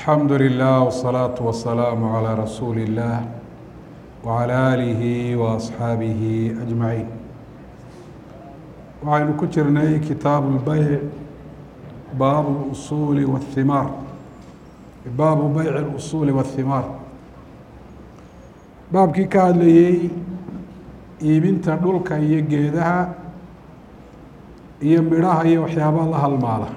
الحمد لله والصلاة والسلام على رسول الله وعلى آله وأصحaabiه أجمعين waxaynu ku jirnay kitaabu الbeyع baabu الأصuل والثimaar baabu beyع الأصuل والثimaar baabkii ka hadlayey iibinta dhulka iyo geedaha iyo midhaha iyo waxyaabaha la halmaala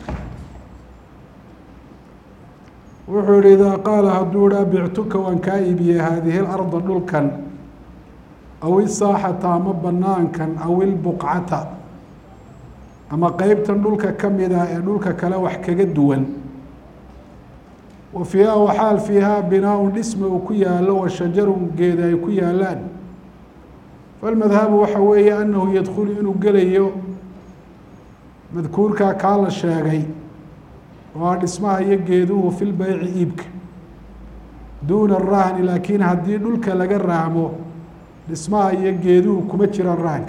wuxuu yihi idaa qaala hadduu dhaa bictuka waan kaa iibiyey haadihi larda dhulkan aw isaaxata ama banaankan aw ilbuqcata ama qeybtan dhulka ka mida ee dhulka kale wax kaga duwan wa fiiha waxaal fiihaa binaaun dhisma uu ku yaalo wa shajarun geeda ay ku yaalaan falmadhabu waxa weeye anahu yadkhulu inuu gelayo madkuurkaa kaa la sheegay oo a dhismaha iyo geeduhu fi lbeyci iibka duuna rahni laakiin haddii dhulka laga rahmo dhismaha iyo geeduhu kuma jiraan rahanka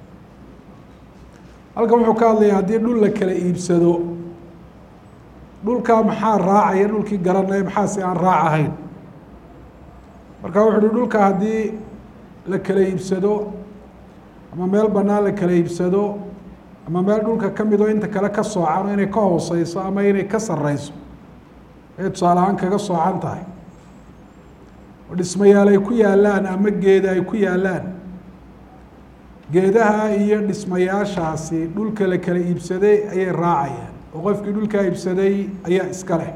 halkan wuxuu ka hadlaya haddii dhul la kala iibsado dhulkaa maxaa raacaya dhulkii garanaya maxaase aan raac ahayn marka wuxu uhi dhulka haddii la kala iibsado ama meel banaan la kala iibsado ama meel dhulka ka mid oo inta kale ka soocano inay ka hooseyso ama inay ka sareyso ay tusaale ahaan kaga soocan tahay oo dhismayaal ay ku yaalaan ama geeda ay ku yaalaan geedaha iyo dhismayaashaasi dhulka la kala iibsaday ayay raacayaan oo qofkii dhulkaa iibsaday ayaa iska leh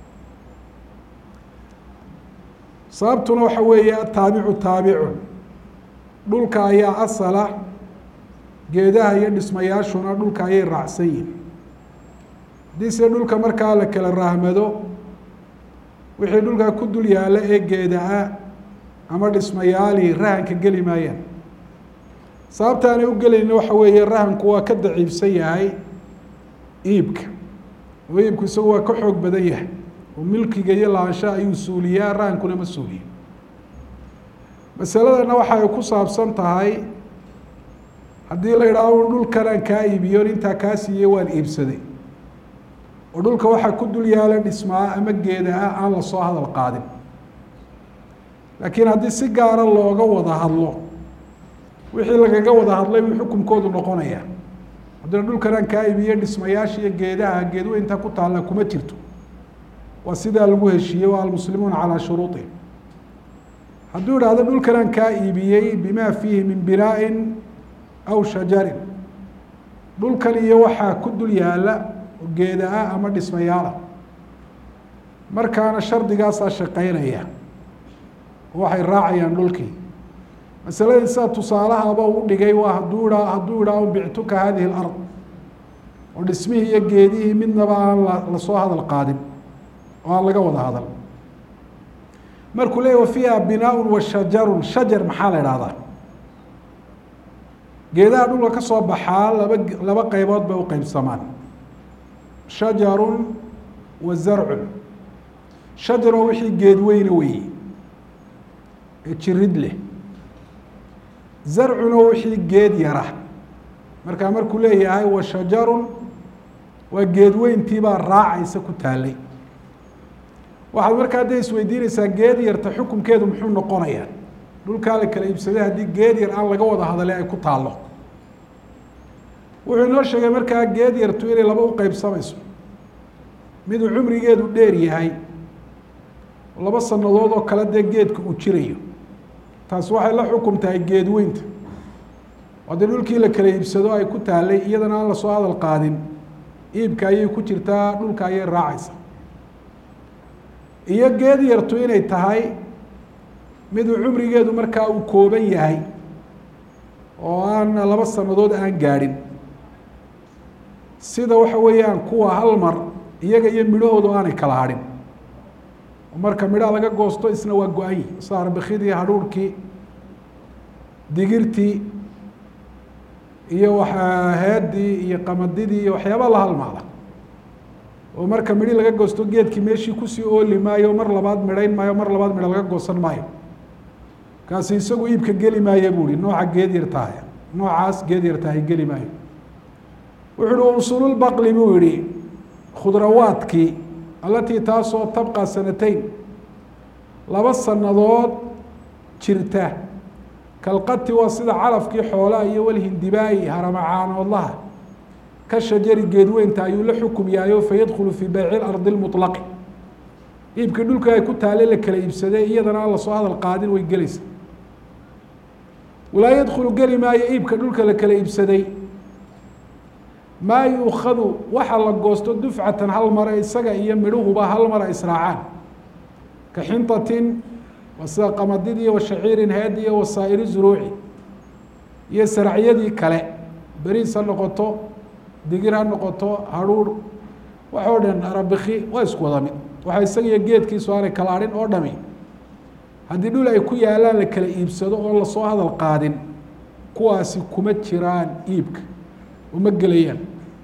sababtuna waxa weeye ataabicu taabicun dhulka ayaa asala geedaha iyo dhismayaashuna dhulka ayay raacsan yihin haddii se dhulka markaa la kala rahmado wixii dhulkaa ku dul yaalla ee geeda-a ama dhismayaali rahanka geli maayaan sababta aanay u gelayna waxa weeye rahanku waa ka daciifsan yahay iibka oo iibku isagu waa ka xoog badan yahay oo milkiga iyo laansha ayuu suuliyaa rahankuna ma suuliyo masaladana waxa ay ku saabsan tahay haddii la yidhaaho dhulkanaan kaa iibiyo intaa kaa siiyey waan iibsaday oo dhulka waxaa ku dul yaala dhismaa ama geeda ah aan lasoo hadal qaadin laakiin haddii si gaara looga wada hadlo wixii lagaga wada hadlay buu xukunkoodu noqonayaa haddina dhulkanaan kaa iibiye dhismayaasha iyo geedaha geedweynta ku taalla kuma jirto waa sidaa lagu heshiiyey waa almuslimuuna calaa shuruuطi hadduu idhahdo dhulkanaan kaa iibiyey bima fiihi min binaain aw shajarin dhulkan iyo waxaa ku dul yaala geeda ah ama dhismayaala markaana shardigaasaa shaqeynaya oo waxay raacayaan dhulkii masaladii sida tusaalahaba u dhigay waa hadduu ha hadduu idhaaho bictuka hadihi lard oo dhismihii iyo geedihii midnaba aan la lasoo hadal qaadin oo aan laga wada hadal markuu leeyah wa fiiha binaaun wa shajarun shajar maxaa la idhahdaa geedaha dhulka ka soo baxaa laba laba qeybood bay u qeybsamaan shajarun wa zarcun shajar oo wixii geed weyne weeye ee jirid leh zarcun oo wixii geed yara markaa markuu leeyahay wa shajarun waa geed weyntiibaa raacaysa ku taalay waxaad markaa dee isweydiinaysaa geed yarta xukunkeedu muxuu noqonayaa dhulkaa la kala iibsaday haddii geed yar aan laga wada hadale ay ku taallo wuxuu inoo sheegay markaa geed yartu inay laba u qeybsamayso miduu cumrigeedu dheer yahay laba sanadood oo kale dee geedka uu jirayo taasi waxay la xukum tahay geed weynta haddii dhulkii la kala iibsado ay ku taallay iyadana aan lasoo hadal qaadin iibka ayay ku jirtaa dhulka ayay raacaysa iyo geed yartu inay tahay miduu cumrigeedu markaa uu kooban yahay oo aan laba sanadood aan gaadhin sida waxa weeyaan kuwa hal mar iyaga iyo midhahoodu aanay kala hadhin oo marka midhaha laga goosto isna waa go-anyi saarbikidii hadhuurhkii digirtii iyo waa heedii iyo qamadidii iyo waxyaaba la halmaada oo marka midhi laga goosto geedkii meeshii kusii ooli maayo mar labaad midhayn maayo mar labaad midho laga goosan maayo kaasi isagu iibka geli maayo buu hi nooca geed yar tahay noocaas geed yar tahay geli maayo wuxu uhi usululbaqli buu yihi khudrawaadkii alatii taasoo tabqa sanateyn laba sanadood jirta kalqati waa sida calafkii xoolaha iyo walhindibaayi haramacaanoodlaha ka shajari geedweynta ayuu la xukum yahayo fayadkhulu fii bayci lardi lmuطlaqi iibkii dhulka ay ku taale la kala iibsaday iyadana aan lasoo hadal qaadin way gelaysa walaa yadkhulu geli maayo iibka dhulka la kala iibsaday maa yuukadu waxa la goosto dufcatan hal mare isaga iyo midhuhuba hal mara israacaan ka xintatin waa sida qamadidii wa shaciirin heedi iyo wasaa'iri zuruuci iyo saracyadii kale beriis ha noqoto digir ha noqoto hadhuur waxoo dhan arabiki waa isku wada mid waxa isaga iyo geedkiisu aanay kala adhin oo dhami haddii dhul ay ku yaalaan la kala iibsado oo lasoo hadal qaadin kuwaasi kuma jiraan iibka uma gelayaan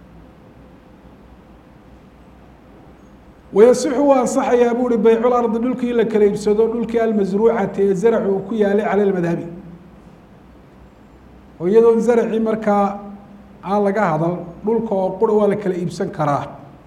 wayasixu waa ansaxayaa bu uhi bayculardi dhulkii la kala iibsado dhulkii almasruucati ee zaracu uu ku yaalay cala lmadhabi oo iyadoon zaracii markaa aan laga hadal dhulka oo qura waa la kala iibsan karaa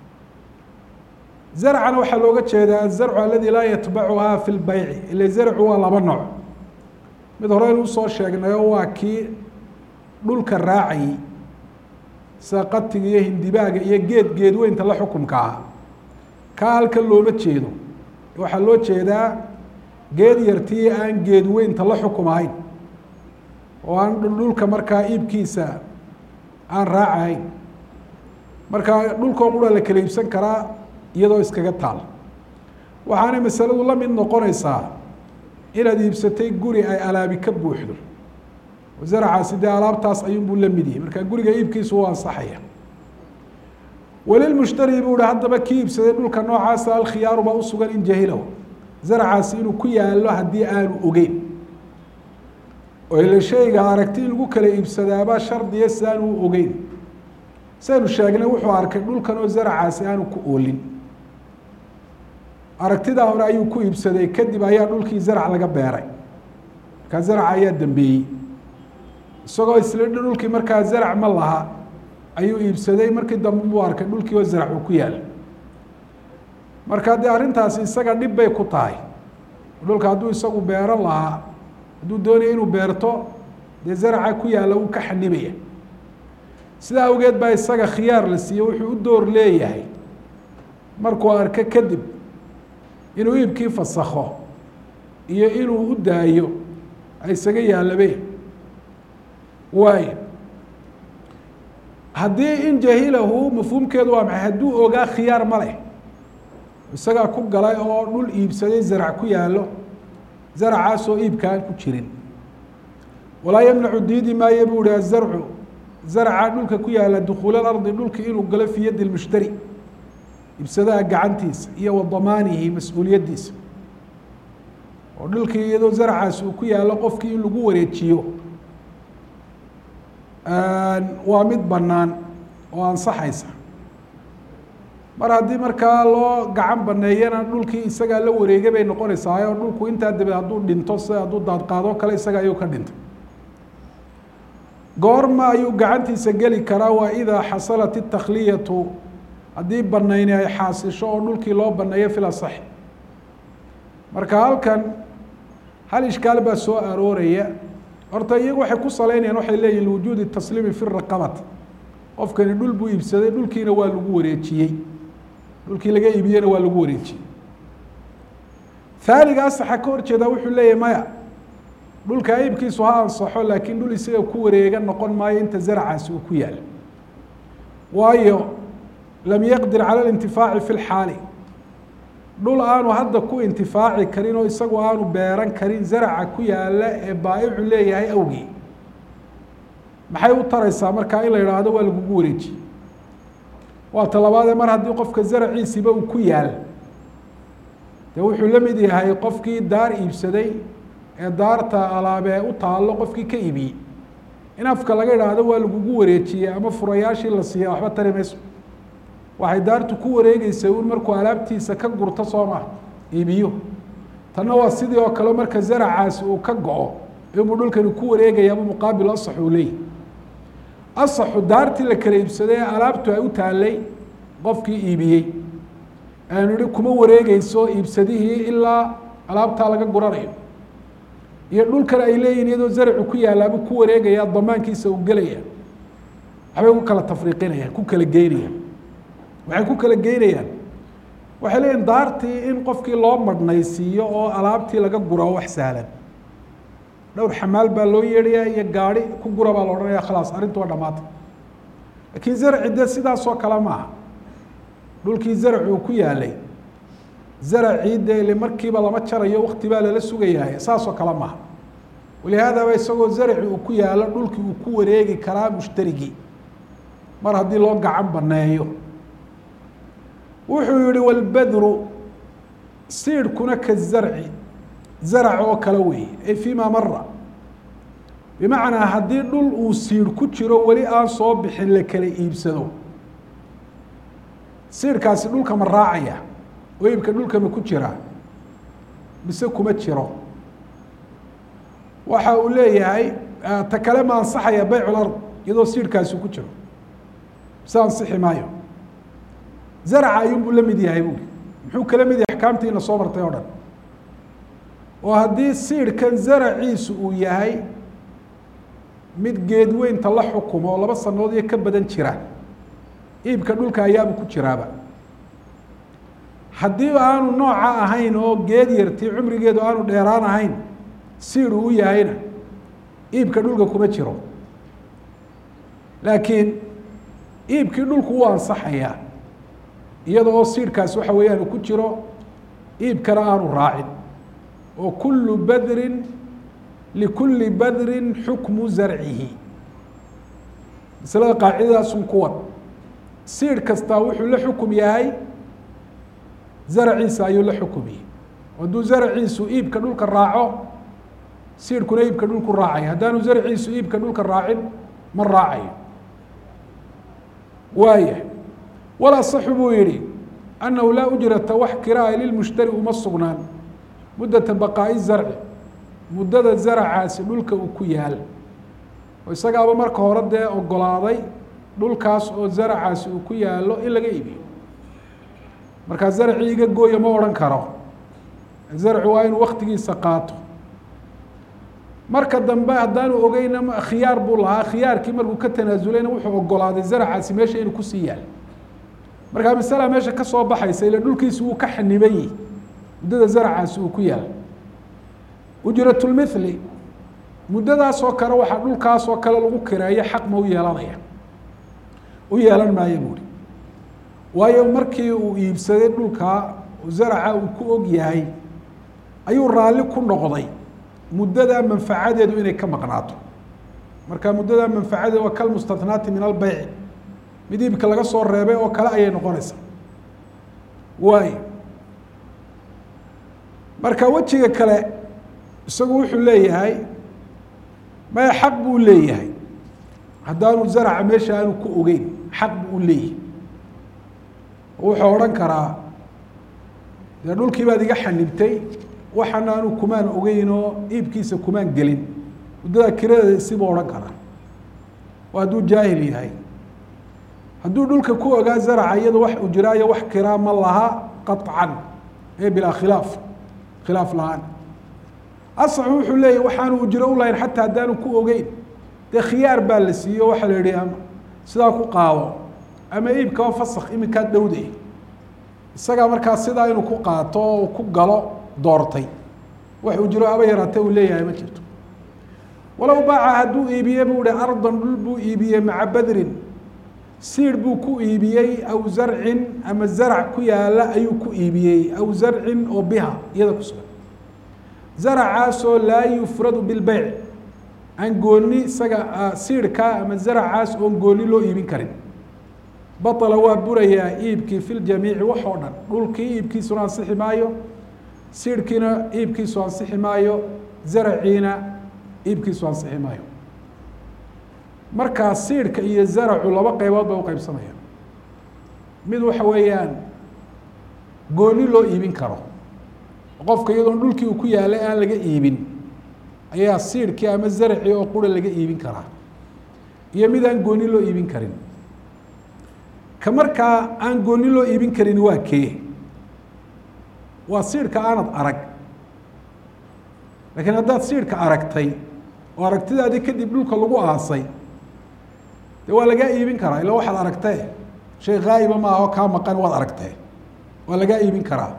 zarcana waxaa looga jeedaa azarcu aladi laa yatbacuhaa fi lbayci ile zarcu waa laba nooc mid hore inu usoo sheegnayo waa kii dhulka raacayey sida qatiga iyo hindibaaga iyo geed geedweynta la xukumka ah kaa halkan looma jeedo waxaa loo jeedaa geed yartii aan geedweynta la xukum ahayn oo aan dhulka markaa iibkiisa aan raacahayn marka dhulkoo qura la kala iibsan karaa iyadoo iskaga taal waxaanay masaladu la mid noqonaysaa inaad iibsatay guri ay alaabi ka buuxdo zaracaasi dee alaabtaas ayuunbuu la mid yahay marka guriga iibkiisu u ansaxaya walilmushtari buu hi haddaba kii iibsaday dhulka noocaasa alkhiyaaru baa usugan in jahilahu zaracaasi inuu ku yaalo haddii aanu ogeyn oo ila shayga aragti in lagu kala iibsadaabaa shardiya si aanu u ogeyn saynu sheegnay wuxuu arkay dhulkan oo zaracaasi aanu ku oolin aragtidaa hore ayuu ku iibsaday kadib ayaa dhulkii zarac laga beeray markaa zaraca ayaa dambeeyey isagoo isla dhulkii markaa zarac ma laha ayuu iibsaday markii dambe buu arkay dhulkii oo zarac uu ku yaala marka dee arrintaasi isaga dhib bay ku tahay dhulka hadduu isagu beero lahaa hadduu doonaya inuu beerto dee zaraca ku yaalla wuu ka xanibaya sidaa awgeed baa isaga khiyaar la siiye wuxuu u door leeyahay markuu arko kadib inuu iibkii fasakho iyo inuu u daayo isaga yaalabe waayo haddii in jahilahu mafhuumkeedu waa maxay hadduu ogaa khiyaar ma leh isagaa ku galay oo dhul iibsaday zarac ku yaalo zaracaasoo iibkaan ku jirin walaa yamnacu diidi maayo buu hi azarcu zarca dhulka ku yaala dukuul alardi dhulki inuu galo fii yadi lmushtari ibsadaha gacantiisa iyo wa damaanihi mas-uuliyaddiisa oo dhulkii iyadoo zarcaasi uu ku yaalo qofkii in lagu wareejiyo waa mid bannaan oo ansaxaysa mar haddii markaa loo gacan baneeyana dhulkii isagaa la wareegay bay noqonaysaa oo dhulku intaa dabeed hadduu dhinto si hadduu daadqaado kale isaga ayuu ka dhintay goorma ayuu gacantiisa geli karaa waa idaa xasalat itakhliyatu haddii banayni ay xaasisho oo dhulkii loo baneeyo fil asaxi marka halkan hal ishkaal baa soo arooraya horta iyagu waxay ku saleynayaan waxay leeyihin liwujuudi tasliimi fi raqabati qofkani dhul buu iibsaday dhulkiina waa lagu wareejiyey dhulkii laga iibiyena waa lagu wareejiyey haaniga asaxa ka hor jeedaa wuxuu leeyahy maya dhulka iibkiisu ha ansaxo laakiin dhul isaga ku wareega noqon maayo inta zaracaasi uu ku yaala waayo lam yaqdir cala alintifaaci fi lxaali dhul aanu hadda ku intifaaci karin oo isagu aanu beeran karin zaraca ku yaala ee baa'icu leeyahay awgii maxay u taraysaa markaa in la idhaahdo waa lagugu wareejiye waa talabaadee mar haddii qofka zaraciisiba uu ku yaal dee wuxuu la mid yahay qofkii daar iibsaday ee daarta alaabee u taallo qofkii ka iibiyey in afka laga idhaahdo waa lagugu wareejiyey ama furayaashii la siiya waxba tari mayso waxay daartu ku wareegeysa un markuu alaabtiisa ka gurto soo maha iibiyo tanna waa sidii oo kale marka zaracaasi uu ka go-o inuu dhulkani ku wareegaya ama muqaabil asax uu leeyahy asaxu daartii la kala iibsaday ee alaabtu ay u taallay qofkii iibiyey aanu ihi kuma wareegeyso iibsadihii ilaa alaabtaa laga guranayo iyo dhulkan ay leeyihin iyadoo zarcu ku yaalaabuu ku wareegaya damaankiisa uu gelaya waxbay ku kala tafriiqinayaan ku kala geynayaan waxay ku kala geynayaan waxay leeyihin daartii in qofkii loo madhnaysiiyo oo alaabtii laga gura oo wax sahlan dhowr xamaal baa loo yeedhayaa iyo gaari ku gura baa la odhanaya khalaas arrintu waa dhamaatay laakiin zarci de sidaasoo kale maaha dhulkii zarci uu ku yaalay zaracii dee ile markiiba lama jarayo wakti baa lala sugayahay saasoo kale maaha walihaadaba isagoo zarci uu ku yaalo dhulkii uu ku wareegi karaa mushtarigii mar haddii loo gacan baneeyo wuxuu yihi walbadru siidhkuna ka zarci zarac oo kale weeye ay fima mara bimacnaa haddii dhul uu siidh ku jiro weli aan soo bixin la kala iibsado siidhkaasi dhulka ma raacaya oo iibka dhulka ma ku jiraa mise kuma jiro waxa uu leeyahay ta kale ma ansaxaya bayc lard iyadoo siidhkaasi ku jiro mise ansixi maayo zaraca ayuunbuu la mid yahay buuri muxuu kala mid yahay axkaamtiina soo martay oo dhan oo haddii siidhkan zaraciisu uu yahay mid geedweynta la xukumo oo laba sanood iyo ka badan jira iibka dhulka ayaaba ku jiraaba haddii aanu nooca ahayn oo geed yartii cumrigeedu aanu dheeraan ahayn siid uu u yahayna iibka dhulka kuma jiro laakiin iibkii dhulku wuu ansaxayaa iyada oo siidhkaasi waxa weeyaan uu ku jiro iibkana aanu raacin oo kulu badrin likulli badrin xukmu zarcihi masalada qaacidadaasun kuwan siidh kastaa wuxuu la xukum yahay zaraciisa ayuu la xukumiyey hadduu zaraciisu iibka dhulka raaco siidhkuna iibka dhulku raacaya haddaanu zaraciisu iibka dhulka raacin ma raacayo waaya walasaxu buu yihi annahu laa ujrata wax kiraaya lilmushtari uma sugnaan muddata baqaa'i zarci muddada zaracaasi dhulka uu ku yaal oo isagaaba marka hore dee ogolaaday dhulkaas oo zaracaasi uu ku yaalo in laga iibiyo markaa zarcii iga gooya ma odhan karo zarci waa inuu waktigiisa qaato marka dambe haddaanu ogeyna khiyaar buu lahaa khiyaarkii markuu ka tanaazulayna wuxuu ogolaaday zaracaasi meesha inuu kusii yaal markaa masala meesha ka soo baxaysa ila dhulkiisi wuu ka xaniban yihi muddada zaracaasi uu ku yaal ujratulmithli muddadaasoo kale waxaa dhulkaasoo kale lagu kireeyo xaq ma u yeelanaya u yeelan maayo buuri waayo markii uu iibsaday dhulkaa zaraca uu ku og yahay ayuu raalli ku noqday muddadaa manfacadeedu inay ka maqnaato marka muddadaa manfacadeedu waa kalmustahnaati min albeyci mid iibka laga soo reebay oo kale ayay noqonaysaa waayo marka wejiga kale isagu wuxuu leeyahay maya xaq buu leeyahay haddaanu zaraca meesha aanu ku ogeyn xaq buu u leeyahay wuxuu odhan karaa dee dhulkii baad iga xanibtay waxana anu kumaan ogeyn oo iibkiisa kumaan gelin muddadaa kiradeeda isibuu odhan karaa oo hadduu jaahil yahay hadduu dhulka ku ogaa zaraca iyado wax ujraayo wax kiraa ma laha qaطcan ee bilaa khilaaf khilaaf la-aan asaxu wuxuu leeyahy waxaanu ujro u lahayn xataa haddaanu ku ogeyn dee khiyaar baa la siiyo waxaa la yihi ama sidaa ku qaado ama iibkaba fasak iminkaa dhowday isagaa markaa sidaa inuu ku qaato oo ku galo doortay wax ujro aba yaraatee uu leeyahay ma jirto walow baaca hadduu iibiye buu hi ardan dhul buu iibiyey maca badrin siir buu ku iibiyey aw zarcin ama zarac ku yaala ayuu ku iibiyey aw zarcin oo biha iyada ku sugan zaracaasoo laa yufradu bilbeyc aan gooni isaga siirkaa ama zaracaas oon gooni loo iibin karin baطla waa burayaa iibkii fi ljamiici wax oo dhan dhulkii iibkiisuna ansixi maayo siirhkiina iibkiisu ansixi maayo zaraciina iibkiisu ansixi maayo markaa siirhka iyo zaracu laba qeybood bay uqeybsamayaan mid waxa weeyaan gooni loo iibin karo qofka iyadoon dhulkii uu ku yaalay aan laga iibin ayaa siirhkii ama zaracii oo qura laga iibin karaa iyo mid aan gooni loo iibin karin ka markaa aan gooni loo iibin karin waa kee waa siidhka aanad arag laakiin haddaad siidhka aragtay oo aragtidaadii kadib dhulka lagu aasay dee waa lagaa iibin karaa ila waxaad aragtee shay haa'iba maaha oo kaa maqan waad aragtee waa lagaa iibin karaa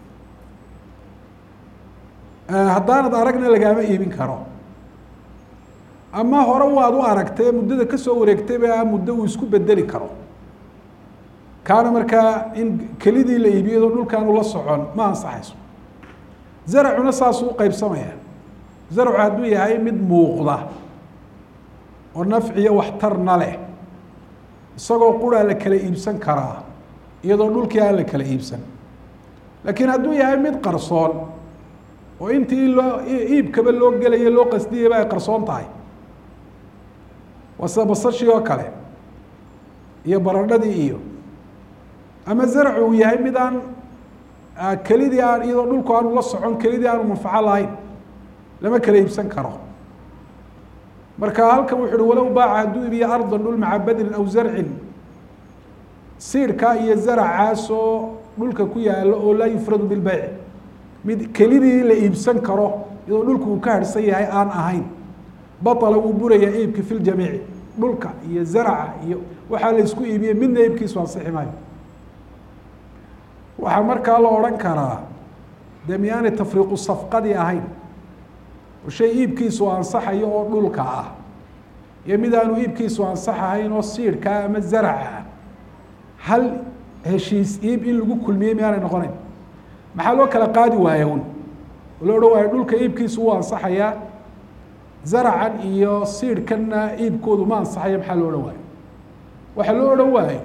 haddaanad aragna lagaama iibin karo ama hore waad u aragtee muddada kasoo wareegtayba muddo uu isku bedeli karo kaana markaa in kelidii la iibiyado dhulkaanu la socon ma ansaxayso zaracuna saasuu uqeybsamaya zarcu hadduu yahay mid muuqda oo nafciyo waxtarna leh isagoo quraa la kala iibsan karaa iyadoo dhulkii aan la kala iibsan laakiin hadduu yahay mid qarsoon oo intii loo iibkaba loo gelaya loo qasdiyayba ay qarsoon tahay waa sida basashii oo kale iyo baradhadii iyo ama zarcu uu yahay mid aan kelidii aan iyadoo dhulku aanu la socon kelidii aanu manfaco lahayn lama kala iibsan karo marka halkan wuxu uhi walow baaca hadduu iibiyo ardan dhul maca badrin aw zarcin siidhka iyo zaracaasoo dhulka ku yaalo oo laa yufradu bilbeyc mid kelidii la iibsan karo iyadoo dhulku uu ka harhsan yahay aan ahayn baطla wuu burayaa iibki fi ljamiici dhulka iyo zaraca iyo waxaa la isku iibiyey midna iibkiisu ansixi maayo waxaa markaa la odhan karaa dee miyaanay tafriiqu safqadii ahayn oo shay iibkiisu ansaxayo oo dhulka ah iyo mid aanu iibkiisu ansaxahayn oo siidhkaa ama zaraca ah hal heshiis iib in lagu kulmiyey miyaanay noqonayn maxaa loo kala qaadi waaya un oo loo odhan waayo dhulka iibkiisu wuu ansaxayaa zaracan iyo siidhkanna iibkoodu ma ansaxayo maxaa loo odhan waayo waxaa loo odhan waayo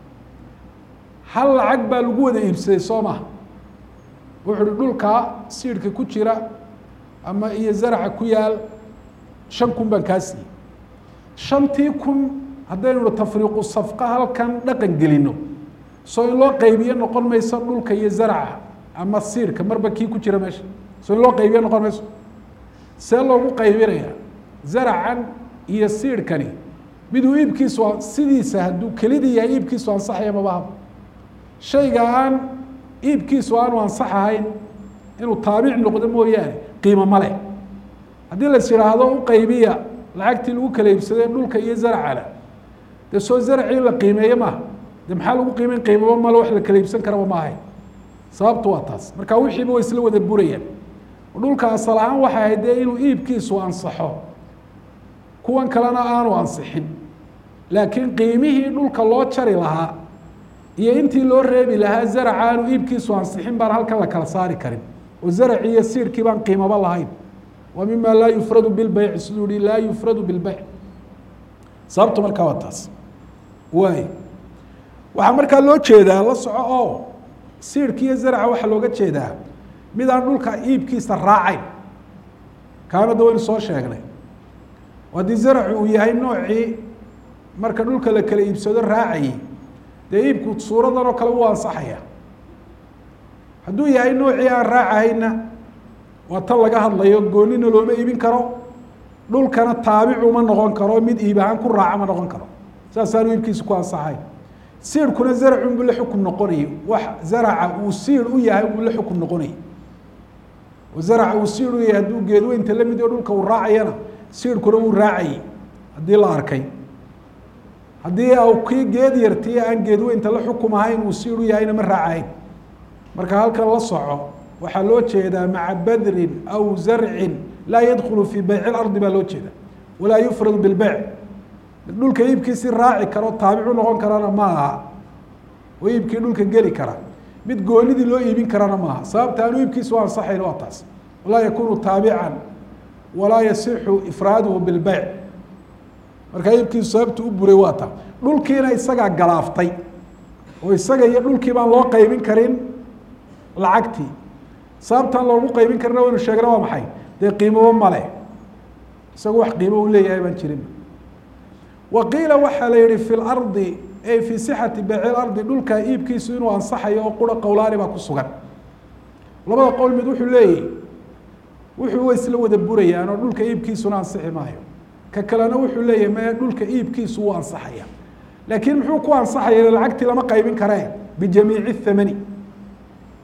hal lacag baa lagu wada iibsaday soo maha wuxu uhi dhulkaa siidhka ku jira ama iyo zaraca ku yaal shan kun baan kaa siiyey shantii kun haddaynu tafriiqu safqa halkan dhaqan gelino soo in loo qaybiyo noqon mayso dhulka iyo zaraca ama siidhka marba kii ku jira meesha soo in loo qaybiyo noqon mayso see loogu qaybinaya zaracan iyo siidhkani miduu iibkiisu sidiisa hadduu kelidii yahay iibkiisu ansaxaya mabahaba shayga aan iibkiisu aanu ansaxahayn inuu taabic noqdo mooyaane qiimo ma leh haddii lais yidhaahdo u qaybiya lacagtii lagu kala iibsaday dhulka iyo zaracana dee soo zaracii la qiimeeye maaha de maxaa lagu qiimeyn qiimaba male wax la kala iibsan karaba ma ahayn sababtu waa taas marka wixiiba way isla wada burayaan dhulka asal ahaan waxay ahayd dee inuu iibkiisu ansaxo kuwan kalena aanu ansixin laakiin qiimihii dhulka loo jari lahaa iyo intii loo reebi lahaa zaraca aanu iibkiisu ansixin baan halkan la kala saari karin oo zaraci iyo siirkii baan qiimaba lahayn waa mima laa yufradu bilbeyci siduu yihi laa yufradu bilbeyc sababtu markaa waa taas waay waxaa markaa loo jeedaa la soco oo siirki iyo zaraca waxaa looga jeedaa mid aan dhulka iibkiisa raacayn kaanada waynu soo sheegnay haddii zaracu uu yahay noocii marka dhulka la kala iibsado raacayay dee iibku suuradan oo kale wuu ansaxaya hadduu yahay noocii aan raacahayna waa tan laga hadlayo goonina looma iibin karo dhulkana taabicu ma noqon karo mid iib ahaan ku raaca ma noqon karo saasaanu iibkiisa ku ansaxay siirkuna zaracun buu la xukum noqonayay wax zaraca uu siir u yahay buu la xukum noqonayay oo zaraca uu siir u yahay hadduu geedweynta la mid oo dhulka uu raacayana siirkuna wuu raacayay haddii la arkay haddii au kii geed yartii aan geedweynta la xukum ahayn uu siir u yahayna ma raacahayn marka halkan la soco waxaa loo jeedaa maca badrin aw zarcin laa yadkulu fii beyc اlardi baa loo jeeda walaa yufradu bilbeyc mid dhulka iibkiisi raaci karo taabicu noqon karana ma aha oo iibkii dhulka geli kara mid goonidii loo iibin karana maaha sababta aanu iibkiisu ansaxayn waa taas walaa yakunu taabican walaa yasixu ifraaduhu bilbeyc markaa iibkiisu sababta u buray waa ta dhulkiina isagaa galaaftay oo isaga iyo dhulkii baan loo qaybin karin lacagtii sababtaan loogu qaybin karina waynu sheegna waa maxay dee qiimaba male isagu wax qiimo u leeyahay baan jirin wa qiila waxaa la yihi fi lardi ay fii sixati beyci lardi dhulka iibkiisu inuu ansaxayo oo qura qowlaani baa ku sugan labada qowl mid wuxuu leeyahy wuxuu wa isla wada burayaan oo dhulka iibkiisuna ansixi maayo ka kalena wuxuu leeyahay maya dhulka iibkiisu wuu ansaxaya laakiin muxuu ku ansaxaya lacagtii lama qaybin karee bijamiici thamani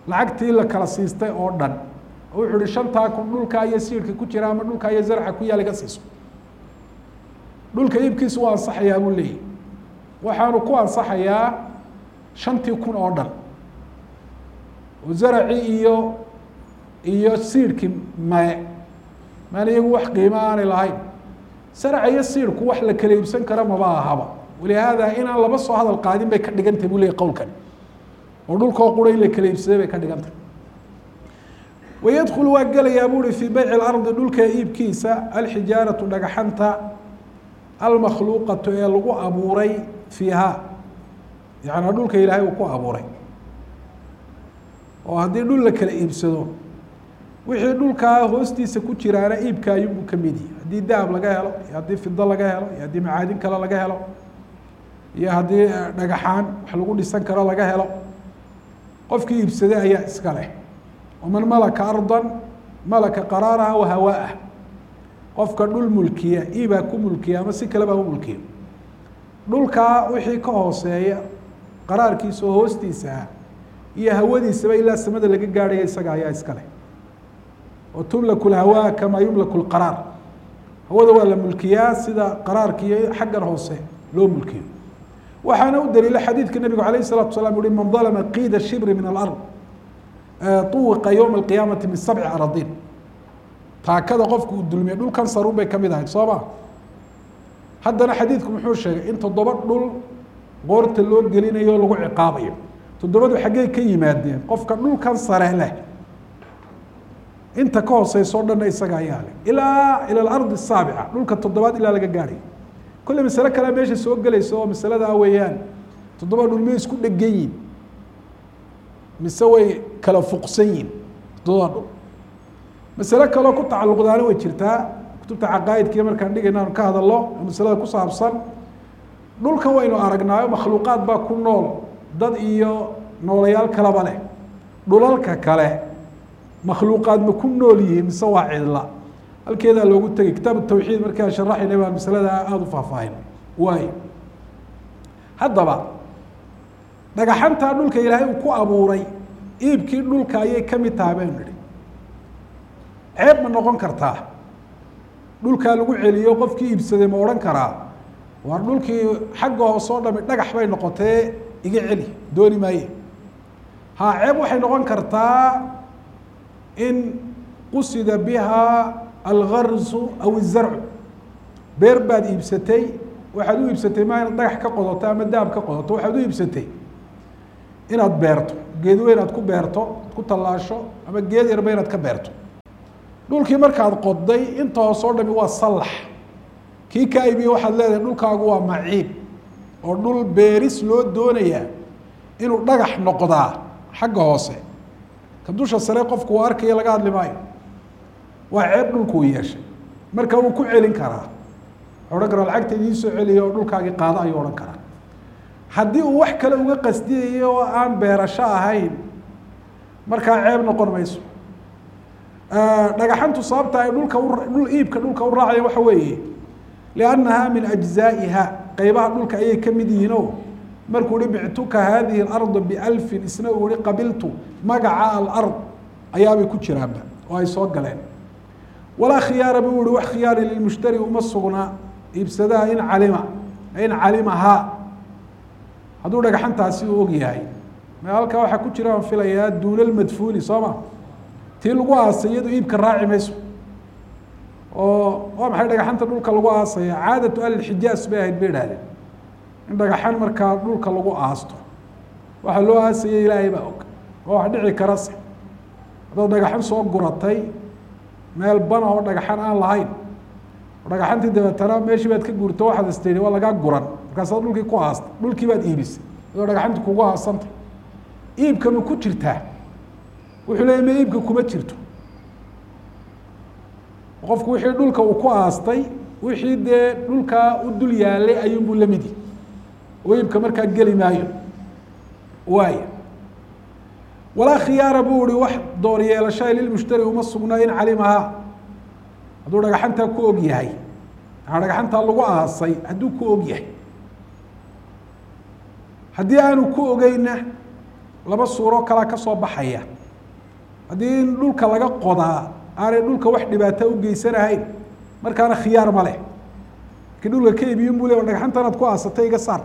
lacagtii la kala siistay oo dhan oo wuxuu ihi shantaa kun dhulkaa iyo siirka ku jira ama dhulkaa iyo zarca ku yaal iga siiso dhulka iibkiisu waa ansaxayaa buu leeyahy waxaanu ku ansaxayaa shantii kun oo dhan oo zaracii iyo iyo siirkii mae maan iyagu wax qiimo aanay lahayn saraca iyo siirku wax la kala iibsan kara maba ahaba walihaada inaan laba soo hadal qaadin bay ka dhigantay buu leeyay qowlkan oo dhulkoo qura in la kala iibsaday bay ka dhigantay wayadkulu waa gelayaa bu uhi fii beyci اlardi dhulka iibkiisa alxijaaratu dhagaxanta almakhluuqatu ee lagu abuuray fiiha yaعnaa dhulka ilaahay uu ku abuuray oo haddii dhul la kala iibsado wixii dhulkaa hoostiisa ku jiraana iibka ayuunbuu ka mid yahi haddii dahab laga helo iyo haddii fido laga helo iyo haddii macaadin kale laga helo iyo haddii dhagaxaan wax lagu dhisan karo laga helo qofkii iibsaday ayaa iska leh waman malaka ardan malaka qaraaraha wa hawaaah qofka dhul mulkiya iibaa ku mulkiya ama si kaleba u mulkiya dhulkaa wixii ka hooseeya qaraarkiisa oo hoostiisa ah iyo hawadiisaba ilaa samada laga gaadhaya isaga ayaa iska leh oo tumlaku lhawaa kamaa yumlaku lqaraar hawada waa la mulkiyaa sida qaraarka iyo xaggan hoose loo mulkiyo waxaana u daliila xadiidka nabigu alayh الsalatu salam uhi man dalma qiida shibri min alard uwiqa ywma اqiyaamati min sabci aradin taakada qofku uu dulmiya dhulkan sarun bay kamid ahayd soo ma haddana xadiidku muxuu sheegay in toddoba dhul qoorta loo gelinayo o lagu ciqaabayo toddobadu xaggey ka yimaadeen qofka dhulkan sare leh inta ka hooseyso o dhanna isaga ayaa leh ilaa ila alardi asaabica dhulka toddobaad ilaa laga gaadhayo kolle masale kalea meesha soo gelaysa oo masaladaa weeyaan toddoba dhul may isku dhegan yihin mise way kala fuqsan yihin toddoba dhul masale kaloo ku tacalluqdaana way jirtaa kutubta caqaa'idkiiyo markaan dhigayna aanu ka hadalno oo masalada ku saabsan dhulkan waynu aragnaayo makhluuqaad baa ku nool dad iyo noolayaal kaleba leh dhulalka kale makhluuqaad ma ku nool yihiin mise waa cidla halkeedaa loogu tegay kitaab tawxiid markaan sharaxayna baan masalada aada u faahfaahin waayo haddaba dhagaxantaa dhulka ilaahay uu ku abuuray iibkii dhulka ayay ka mid tahay baynu nidhi ceeb ma noqon kartaa dhulkaa lagu celiyo qofkii iibsaday ma odhan karaa waa dhulkii xagga hoose oo dhami dhagax bay noqotee iga celi dooni maaye ha ceeb waxay noqon kartaa in qusida biha algarsu aw izarcu beer baad iibsatay waxaad u iibsatay maa inaad dhagax ka qodoto ama dahab ka qodoto waxaad u iibsatay inaad beerto geed weyn aad ku beerto ad ku tallaasho ama geed yarba inaad ka beerto dhulkii markaad qoday inta hoose oo dhami waa sallax kii ka iibiye waxaad leedahay dhulkaagu waa maciib oo dhul beeris loo doonayaa inuu dhagax noqdaa xagga hoose ka dusha sare qofku uu arkaya laga hadli maayo waa ceeb dhulku uu yeeshay marka wuu ku celin karaa odhan karaa lacagta idiin soo celiya oo dhulkaagii qaado ayuu odhan karaa haddii uu wax kale uga qasdiyayo oo aan beerasho ahayn markaa ceeb noqon mayso dhagaxantu sababta ay dhulka dhul iibka dhulka u raacaya waxa weeye liannaha min ajzaa'iha qeybaha dhulka ayay ka mid yihiin o markuu ihi bictuka hadihi اlarda bialfin isna uu ihi qabiltu magaca alard ayaabay ku jiraanba oo ay soo galeen walaa khiyaara buu ihi wax khiyaari lilmushtari uma sugna iibsadaha in calima in calimahaa hadduu dhagaxantaasi uu og yahay ma halkaa waxaa ku jira aan filayaa duuna lmadfuuni soo ma tii lagu aasay iyadu iibka raaci mayso oo waa maxay dhagaxanta dhulka lagu aasaya caadatu ahlilxijaas bay ahayd bay idhahdeen in dhagaxan markaa dhulka lagu aasto waxaa loo aasaya ilaahay baa og oo wax dhici karase haddaad dhagaxan soo guratay meel bana oo dhagaxan aan lahayn dhagaxantii dabeetana meeshii baad ka guurto waxaad istiri waa lagaa guran markaasaad dhulkii ku aastay dhulkii baad iibisay adoo dhagaxanti kugu aasantay iibka ma ku jirtaa wuxuu leeyay ma iibka kuma jirto qofku wixii dhulka uu ku aastay wixii dee dhulkaa u dul yaalay ayuunbuu la midi oo iibka markaa geli maayo waaya walaa khiyaara buu ihi wax door yeelashaa lilmushtari uma sugnaa in calimahaa hadduu dhagaxantaa ku og yahay aa dhagaxantaa lagu aasay hadduu ku og yahay haddii aanu ku ogeyna laba suuro kalaa ka soo baxaya haddii in dhulka laga qodaa aanay dhulka wax dhibaata u geysanahayn markaana khiyaar ma leh markii dhulka ka iibiyin buu le dhagaxantanaad ku aasatay iga saar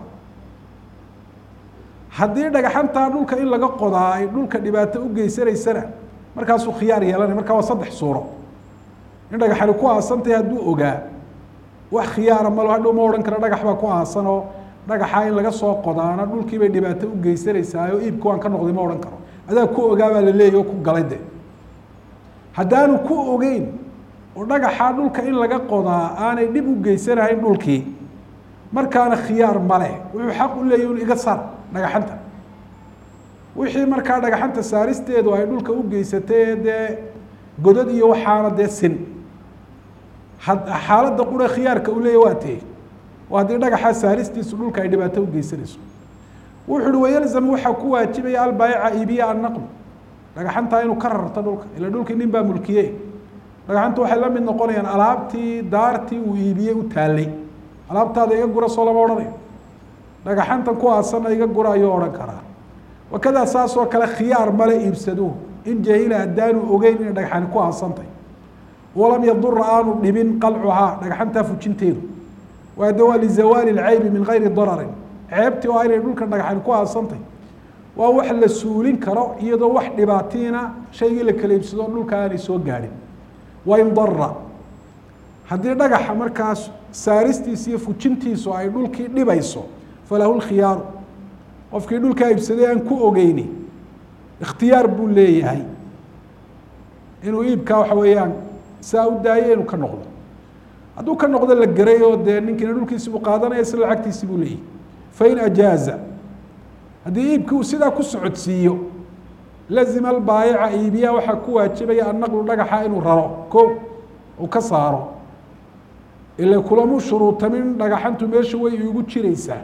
haddii dhagaxantaa dhulka in laga qodaa ay dhulka dhibaato u geysanaysana markaasuu khiyaar yeelanaya markaa waa saddex suuro in dhagaxani ku aasantahay hadduu ogaa wax khiyaara malo hadhow ma odhan karo dhagax baa ku aasan oo dhagaxaa in laga soo qodaana dhulkii bay dhibaato u geysanaysaa oo iibka waan ka noqday ma odhan karo adaa ku ogaa baa la leeyahy oo ku galay de haddaanu ku ogeyn oo dhagaxaa dhulka in laga qodaa aanay dhib u geysanahayn dhulkii markaana khiyaar male wuxuu xaq u leeyahy un iga saar dhagaxanta wixii markaa dhagaxanta saaristeedu ay dhulka u geysatay dee godad iyo waxaana dee sin xaaladda qura khiyaarka uu leeyahy waa tee oo haddii dhagaxaa saaristiisu dhulka ay dhibaato u geysanayso wuxu uhi wayalzam waxaa ku waajibaya albaayica iibiya annaql dhagaxantaa inuu ka rarto dhulka ila dhulkii nin baa mulkiye dhagaxanta waxay la mid noqonayaan alaabtii daartii uu iibiyey u taallay alaabtaada iga gura soo lama odhanayo dhagaxantan ku aasana iga gura ayuu odhan karaa wakadaa saas oo kale khiyaar male iibsaduhu in jahila haddaanu ogeyn inay dhagaxani ku aasantay walam yadura aanu dhibin qalcuhaa dhagaxantaa fujinteedu waade waa lizawaali lcaybi min gayri dararin ceebtii oo inay dhulkan dhagaxani ku aasantay waa wax la suulin karo iyadoo wax dhibaatiina shaygii la kala iibsado dhulka aanay soo gaadhin wain dara haddii dhagaxa markaas saaristiisa iyo fujintiisu ay dhulkii dhibayso falahu lkhiyaaru qofkii dhulkaa iibsaday aan ku ogeyni ikhtiyaar buu leeyahay inuu iibkaa waxa weeyaan saa u daayo inuu ka noqdo hadduu ka noqdo la geray oo dee ninkiina dhulkiisi buu qaadanaya isla lacagtiisi buu leeyahay fain ajaaza haddii iibkii uu sidaa ku socodsiiyo lazima albaayica iibiyaa waxaa ku waajibaya annaqlu dhagaxa inuu raro ko uu ka saaro ila kulamu shuruutamin dhagaxantu meesha way iigu jiraysaa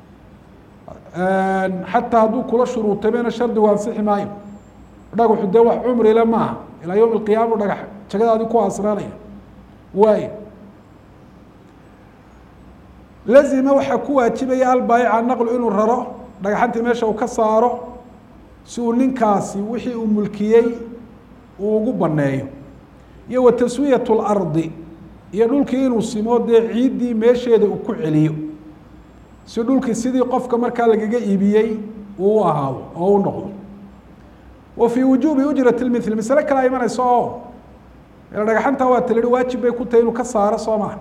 xataa hadduu kula shuruutamena shardigu ansixi maayo dhagaxu dee wax cumrile maaha ilaa yowm alqiyaama dhagax jagadaadii ku asraanaya waayo lazima waxaa ku waajibaya albaayica naqlu inuu raro dhagaxantii meesha uu ka saaro si uu ninkaasi wixii uu mulkiyey uu ugu baneeyo iyo wa taswiyat lardi iyo dhulkii inuu simo dee ciiddii meesheeda uu ku celiyo si dhulkii sidii qofka markaa lagaga iibiyey uu u ahaado oo u noqdo wa fii wujuubi ujrat lmithli masale kale imanaysa oo dhagaxanta waa talihi waajib bay ku tahay inuu ka saaro soo maha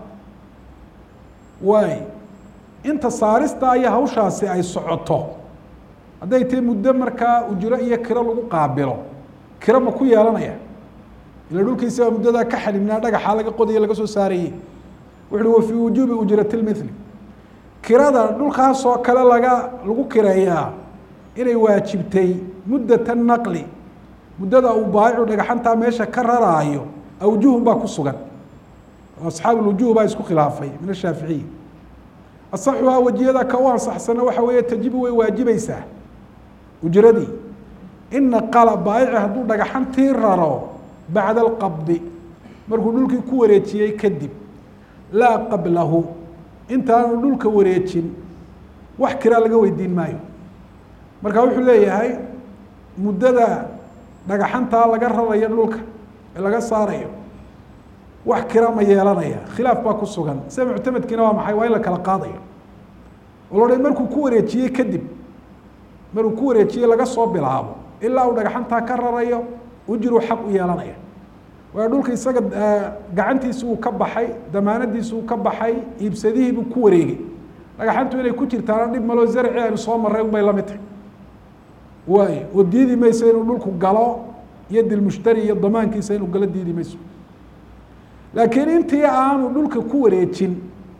waay inta saarista iyo hawshaasi ay socoto hadday tahay muddo markaa ujro iyo kiro lagu qaabilo kiro ma ku yeelanaya ila dhulkiisi baa muddadaa ka xadhibnaa dhagaxaa laga qodayo laga soo saarayey wuxu uhi wa fii wujuubi ujrati lmithli kirada dhulkaasoo kale laga lagu kireeyaa inay waajibtay muddata naqli muddada uu baayicu dhagaxantaa meesha ka raraayo awjuhun baa ku sugan asxaab lwujuh baa isku khilaafay min ashaaficiyi asaxuhaa wajiyada ka u ansaxsana waxa weeye tajibu way waajibaysaa ujradii in naqala baayici hadduu dhagaxantii raro bacda alqabdi markuu dhulkii ku wareejiyey kadib laa qablahu intaanu dhulka wareejin wax kiraa laga weydiin maayo marka wuxuu leeyahay muddada dhagaxantaa laga rarayo dhulka ee laga saarayo wax kira ma yeelanaya khilaaf baa ku sugan sida muctamadkiina waa maxay waa in la kala qaadayo oo la markuu ku wareejiyey kadib markuu ku wareejiyey laga soo bilaabo ilaa uu dhagaxantaa ka rarayo ujru xaq u yeelanaya waayo dhulka isaga gacantiisi uu ka baxay damaanadiisi uu ka baxay iibsadihiibuu ku wareegay dhagaxantu inay ku jirtaana dhib maloo zarci aynu soo marray unbay la mid tahay waayo oo diidi mayso inuu dhulku galo iyo dilmushtari iyo damaankiisa inuu galo diidi mayso laakiin intii aanu dhulka ku wareejin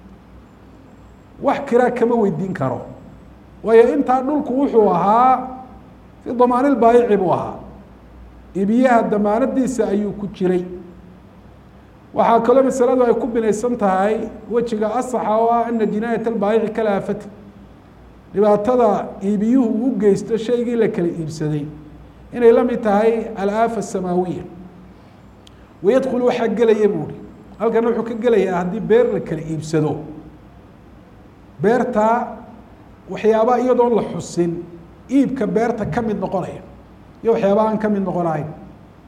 wax kiraa kama weydiin karo waayo intaa dhulku wuxuu ahaa fi damaanilbaayici buu ahaa ibiyaha damaanadiisa ayuu ku jiray waxaa kaloo masaladu ay ku binaysan tahay wejiga asaxa oo ah ana jinaayat albaayici kala aafati dhibaatada iibiyuhu u geysto shaygii la kala iibsaday inay la mid tahay alaafa asamaawiya wayadkulu waxaa gelaya buuhi halkana wuxuu ka gelayaa haddii beer la kala iibsado beertaa waxyaabaa iyadoon la xusin iibka beerta ka mid noqonaya iyo waxyaaba aan ka mid noqonahayn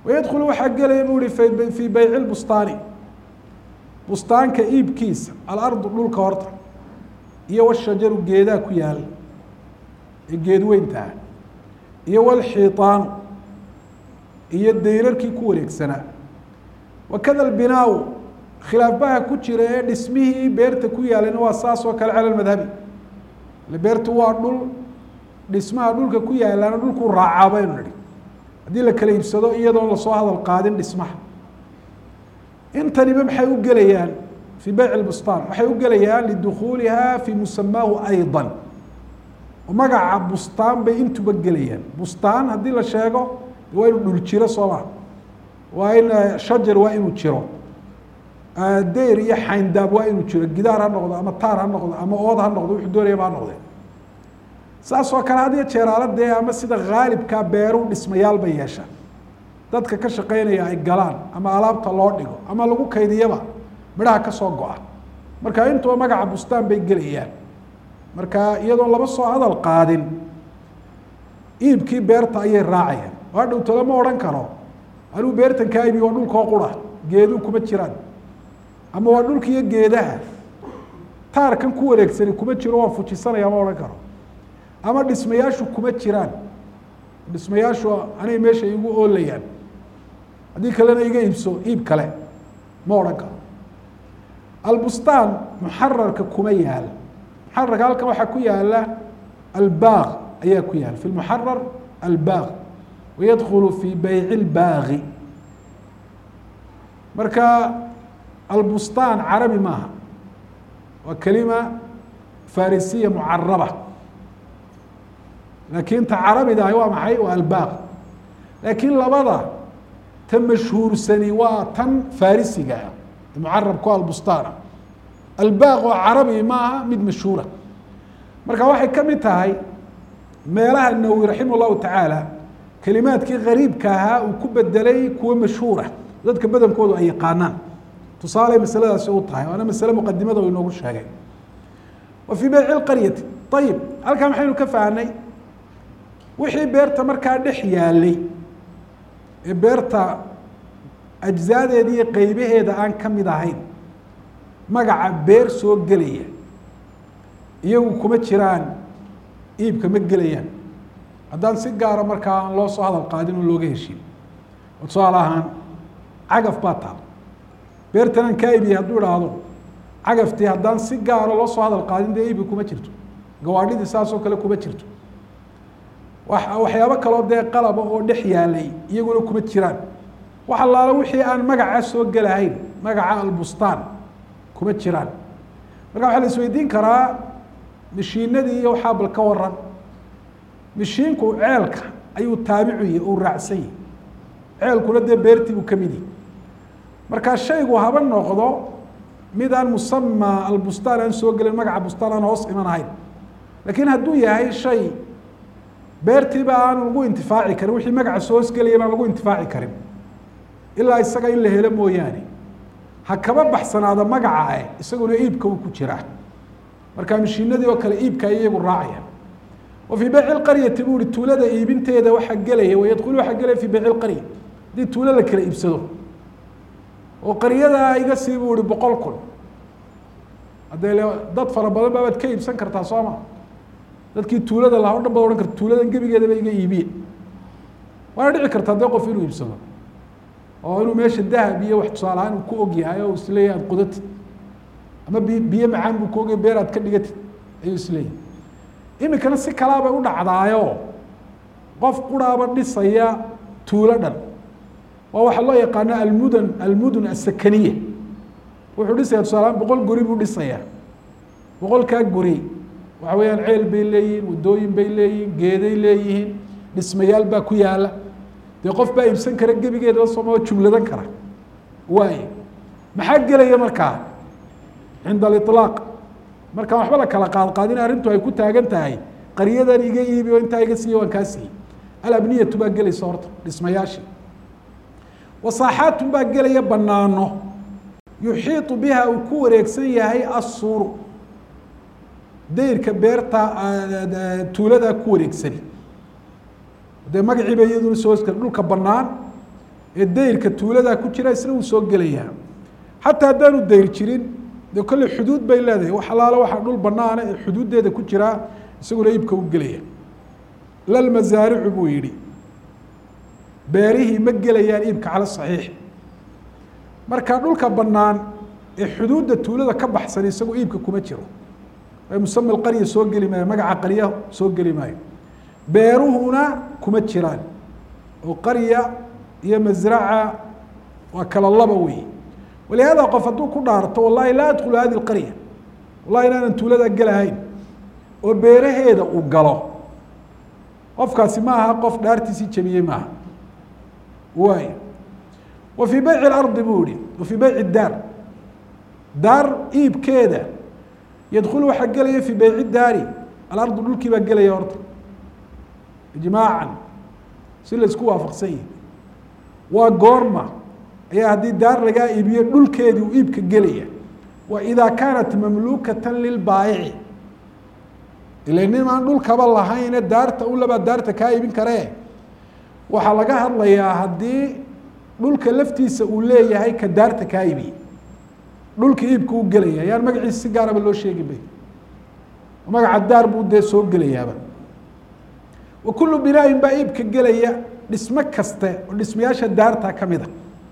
wayadkhulu waxaa gelaya buu ihi fii beyci lbustaani bustaanka iibkiisa alardu dhulka horta iyo washajaru geedaa ku yaala ee geed weyntaah iyo walxiitaanu iyo dayrarkii ku wareegsanaa wakada albinaaw khilaafbaha ku jira ee dhismihii beerta ku yaalayna waa saas oo kale cala madhabi ile beertu waa dhul dhismaha dhulka ku yaalaana dhulkuu raacaa baynu nihi haddii la kala iibsado iyadoon lasoo hadal qaadin dhismaha intaniba maxay u gelayaan fii beyc lbustaan waxay u gelayaan lidukhuuliha fii musamaahu ayضa oo magaca bustaan bay intuba gelayaan bustaan haddii la sheego waa inuu dhul jiro soo maa waa in shajar waa inuu jiro deyr iyo xayndaab waa inuu jiro gidaar ha noqdo ama taar ha noqdo ama ood ha noqdo wuxuu doonayaba ha noqde saas oo kale had iyo jeeraala dee ama sida haalibkaa beeru dhismayaal bay yeeshaan dadka ka shaqeynaya ay galaan ama alaabta loo dhigo ama lagu kaydiyaba midhaha ka soo go-a marka intuba magaca bustaan bay gelayaan marka iyadoon laba soo hadal qaadin iibkii beerta ayay raacayaan waa dhowto lama odhan karo anuu beertan kaa iibi waa dhulkoo qura geeduu kuma jiraan ama waa dhulka iyo geedaha taarkan ku wareegsani kuma jiro waan fujisanaya ma odhan karo ama dhismayaashu kuma jiraan dhismayaashu anay meesha igu oolayaan haddii kalena iga iibso iib kale ma odhan karo albustaan muxararka kuma yaal muxararka halkan waxaa ku yaala albaaq ayaa ku yaala fi lmuxarar albaaq wayadkulu fi beyci lbaaqi marka albustaan carabi maaha waa kelima farisiya mucaraba laakiin ta carabida ahi waa maxay waa albaaq laakiin labada ta mashhuursani waa tan farisiga ah mucarabku albustaana albaaq oo carabi maaha mid mashhuura marka waxay ka mid tahay meelaha nawowi raximah llahu tacaala kelimaadkii gariibka ahaa uu ku bedelay kuwo mashhuura dadka badankoodu ay yaqaanaan tusaale masaladaasi u tahay waana masale muqadimada uu inoogu sheegay wa fii beyci lqaryati ayib halkaa maxaynu ka fahnay wixii beerta markaa dhex yaalay ee beerta ajzaadeeda iyo qeybaheeda aan ka mid ahayn magaca beer soo gelaya iyagu kuma jiraan iibka ma gelayaan haddaan si gaara markaa aan loo soo hadal qaadin oo looga heshin oo tusaale ahaan cagaf baa taal beertan aan kaa iibiyay hadduu idhaahdo cagaftii haddaan si gaara loo soo hadal qaadin dee iibka kuma jirto gawaadhidii saas oo kale kuma jirto waxyaabo kaloo dee qalaba oo dhex yaalay iyaguna kuma jiraan wax allaala wixii aan magaca soo gelahayn magaca albustaan kuma jiraan marka waxaa la isweydiin karaa mashiinadii iyo waxaa bal ka waran mashiinku ceelka ayuu taabicu yahi uu raacsan yahi ceelkuna dee beertii buu kamid yahi marka shaygu haba noqdo mid aan musama albustaan aan soo gelin magaca bustaan aan hoos iman ahayn laakiin hadduu yahay shay beertiiba aan lagu intifaaci karin wixii magaca soo hoosgelayana aan lagu intifaaci karin ilaa isaga in la helo mooyaane ha kaba baxsanaado magaca eh isaguna iibka uu ku jiraa marka mashiinadii oo kale iibka ay iyagu raacayaan wa fii beyci lqaryati buu ihi tuulada iibinteeda waxaa gelaya wayadkhulu waxaa gelaya fii beyci lqarya haddii tuulo la kala iibsado oo qaryadaa iga sii buu ihi boqol kun haddee le dad fara badan baabaad ka iibsan kartaa soo ma dadkii tuulada lahaa o dhan baad ohan karta tuuladan gebigeedaba iga iibiye waana dhici kartaa dee qof inuu iibsado oo inuu meesha dahab iyo wax tusaale ahaan uu ku og yahay oo isleeyahy aad qudatid ama bi biyo macaan buu ku ogay beer aad ka dhigatid ayuu isleeyahy iminkana si kalaa bay u dhacdaayo qof quraaba dhisaya tuulo dhan waa waxaa loo yaqaano almudan almudun asakaniya wuxuu dhisaya tusaale ahaan boqol guri buu dhisayaa boqolkaa guri waxa weeyaan ceel bay leeyihiin waddooyin bay leeyihiin geeday leeyihiin dhismayaal baa ku yaala dee qof baa iibsan kara gebigeedaba sooma jumladan kara waaye maxaa gelaya markaa cinda aliطlaaq markaan waxba la kala qaadqaadin arrintu ay ku taagan tahay qaryadan iga iibi oo intaa iga siiya waan kaa siiyey alabniyatu baa gelaysa horta dhismayaashii wasaaxaatun baa gelaya banaano yuxiiطu biha uu ku wareegsan yahay assuuru dayrka beerta tuuladaa ku wareegsani dee magaciiba iyaduna soo hoskale dhulka banaan ee dayrka tuuladaa ku jira isna wuu soo gelayaa xataa haddaanu dayr jirin dee kolley xuduud bay leedahay wax alaalo waxaa dhul banaana ee xuduuddeeda ku jiraa isaguna iibka u gelaya lalmasaaricu buu yidhi beerihii ma gelayaan iibka cala saxiix marka dhulka bannaan ee xuduudda tuulada ka baxsan isagu iibka kuma jiro ee musama qarya soo geli maayo magaca qarya soo geli maayo beeruhuna kuma jiraan oo qarya iyo masraca waa kala laba wey walihaada qof hadduu ku dhaarto wallahi laa adkhulu hadi lqarya wallahi inaanan tuulada gelahayn oo beeraheeda uu galo qofkaasi ma aha qof dhaartiisii jabiyey maaha waay wa fii beyci اlardi buu yihi wa fii beyci daar daar iibkeeda yadkulu waxaa gelaya fii beyci daari alardu dhulkii baa gelaya horta ijmaacan si la isku waafaqsan yihi waa goorma ayaa haddii daar lagaa iibiyo dhulkeedii uu iibka gelaya wa idaa kaanat mamluukata lilbaayici ila nin aan dhulkaba lahayne daarta ulabaa daarta kaa iibin karee waxaa laga hadlayaa haddii dhulka laftiisa uu leeyahay ka daarta kaa iibiyey dhulka iibka u gelaya yaan magaciisa si gaaraba loo sheegi bay magaca daar buu dee soo gelayaaba wa kullu binaain baa iibka gelaya dhismo kaste oo dhismayaasha daarta kamid a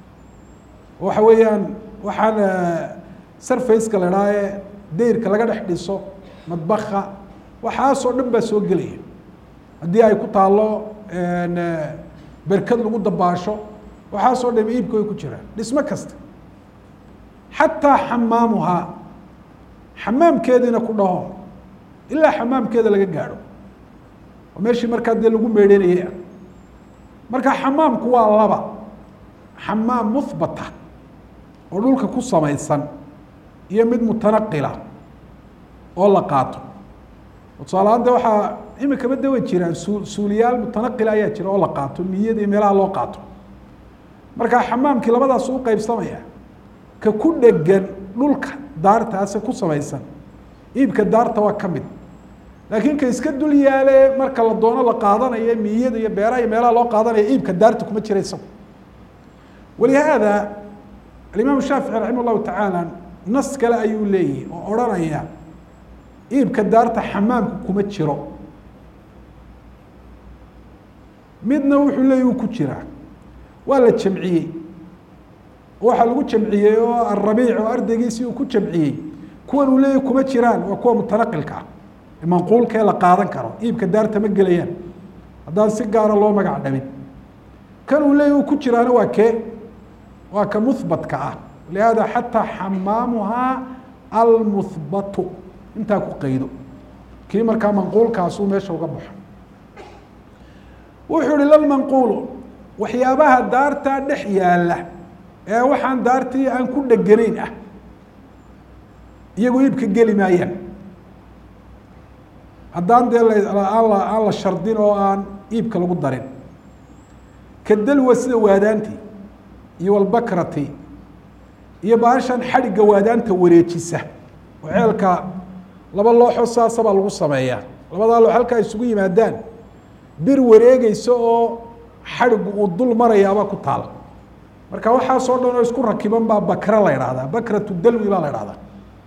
waxa weeyaan waxaan sarfaceka la idhaha ee dayrka laga dhex dhiso madbaka waxaasoo dhan baa soo gelaya haddii ay ku taalo berkad lagu dabaasho waxaasoo dham iibka way ku jiraan dhismo kasta xataa xamaamuhaa xamaamkeediina ku dhaho ilaa xamaamkeeda laga gaadho oo meeshii markaa dee lagu meedhanayay ah marka xamaamku waa laba xamaam muhbata oo dhulka ku samaysan iyo mid mutanaqila oo la qaato tusaalahaan de waxaa imikaba de way jiraan su suuliyaal mutanaqila ayaa jira oo la qaato miyada iyo meelaha loo qaato marka xamaamkii labadaas u qeybsamaya ka ku dhegan dhulka daartaase ku samaysan iibka daarta waa ka mid laakiin ka iska dul yaale marka la doono la qaadanayo miyada iyo beeraha iyo meelaha loo qaadanaya iibka daarta kuma jira isagu walihaada alimaam shaafici raximah llahu tacaala nas kale ayuu leeyahy oo odhanaya iibka daarta xamaamku kuma jiro midna wuxuu leeyahy uu ku jiraa waa la jamciyey waxaa lagu jamciyey oo arabiic oo ardaygiisii uu ku jamciyey kuwan uu leeyahy kuma jiraan waa kuwa mutanaqilka ah ee manquulka ee la qaadan karo iibka daarta ma gelayaan haddaan si gaara loo magac dhabin kan uu leeyahy uu ku jiraana waa kee waa ka muhbatka ah lihaada xataa xamaamuhaa almuhbatu intaa ku qaydo kii markaa manquulkaasuu meesha uga baxo wuxuu ihi lalmanquulu waxyaabaha daartaa dhex yaalla ee waxaan daartii aan ku dheganayn ah iyagu iibka geli maayaan haddaan dee aan la aan la shardin oo aan iibka lagu darin ka dalwa sida waadaanti iyo walbakrati iyo baashan xadhigga waadaanta wareejisa oo ceelka laba looxo saasabaa lagu sameeyaa labadaa loox halkaa isugu yimaadaan bir wareegeysa oo xadhiggu uu dul marayaabaa ku taala marka waxaasoo dhan oo isku rakiban baa bakra la idhahdaa bakratu dalwi baa la idhahdaa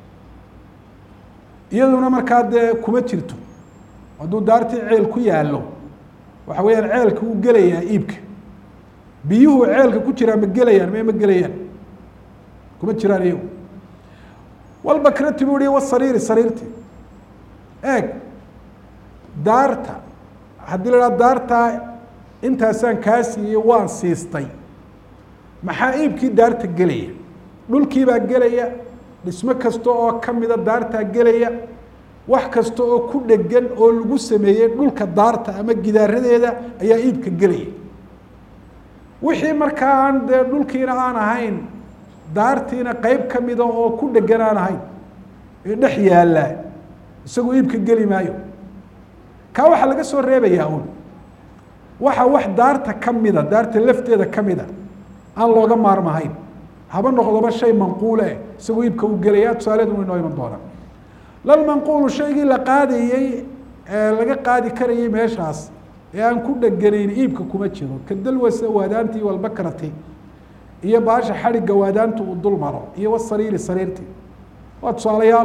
iyaduna markaa dee kuma jirto hadduu daartii ceel ku yaallo waxa weeyaan ceelka uu gelayaa iibka biyuhu ceelka ku jiraa ma gelayaan me ma gelayaan kuma jiraan iyagu walbakrati buu hi wasariiri sariirti eeg daarta haddii la idhaha daartaa intaasaan kaa siiyey waan siistay maxaa iibkii daarta gelaya dhulkiibaa gelaya dhismo kasta oo kamida daartaa gelaya wax kasta oo ku dhegan oo lagu sameeyey dhulka daarta ama gidaaradeeda ayaa iibka gelaya wixii markaa aan dee dhulkiina aan ahayn daartiina qeyb kamida oo ku dhegan aan ahayn ee dhex yaallaa isagu iibka geli maayo kaa waxaa laga soo reebayaa un waxa wax daarta kamida daarta lafteeda kamida aan looga maarmahayn haba noqdoba shay manquule eh isagoo iibka u gelaya tusaaleedu wa inoo iman doonaa lalmanquulu shaygii la qaadayey ee laga qaadi karayey meeshaas ee aan ku dheganayn iibka kuma jiro ka dalwasa waadaantii walbakrati iyo baasha xadhigga waadaantu uu dul maro iyo wasariiri sariirtii waa tusaalayaal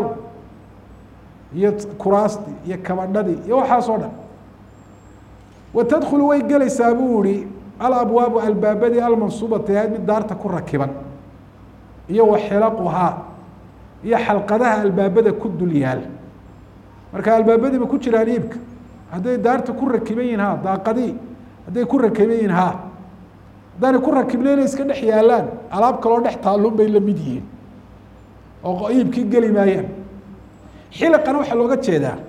iyo kuraastii iyo kabadhadii iyo waxaas oo dhan wa tadkhulu way gelaysaa buu ihi alabwaabu albaabadii almansuubati ahayd mid daarta ku rakiban iyo wa xilaquhaa iyo xalqadaha albaabada ku dul yaal marka albaabadiiba ku jiraan iibka hadday daarta ku rakiban yihin ha daaqadii hadday ku rakiban yihin ha haddaanay ku rakibnayna iska dhex yaalaan alaab kaloo dhex taalluun bay la mid yihiin oo iibkii geli maayaan xiliqana waxaa looga jeedaa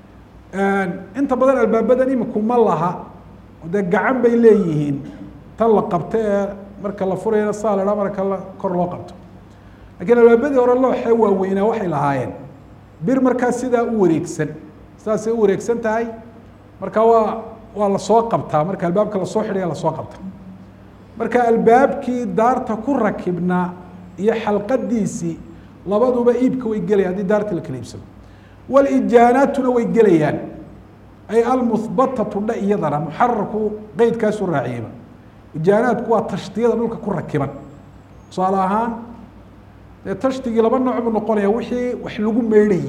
inta badan albaabadan iminku ma laha dee gacan bay leeyihiin tan la qabto ee marka la furayana saa la dhaa marka la kor loo qabto lakiin albaabadii hore looxee waaweynaa waxay lahaayeen bir markaa sidaa u wareegsan sidaasay u wareegsan tahay marka waa waa lasoo qabtaa marka albaabka lasoo xidhaya lasoo qabta marka albaabkii daarta ku rakibnaa iyo xalqadiisii labaduba iibka way gelaya haddii daarta la kala iibsado walijaanaatuna way gelayaan ay almuhbatatu dha iyadana muxararku qeydkaasu raaciyeyba ijaanaadku waa tashtiyada dhulka ku rakiban tusaale ahaan dee tashtigii laba nooc buu noqonaya wixii wax lagu meydhayey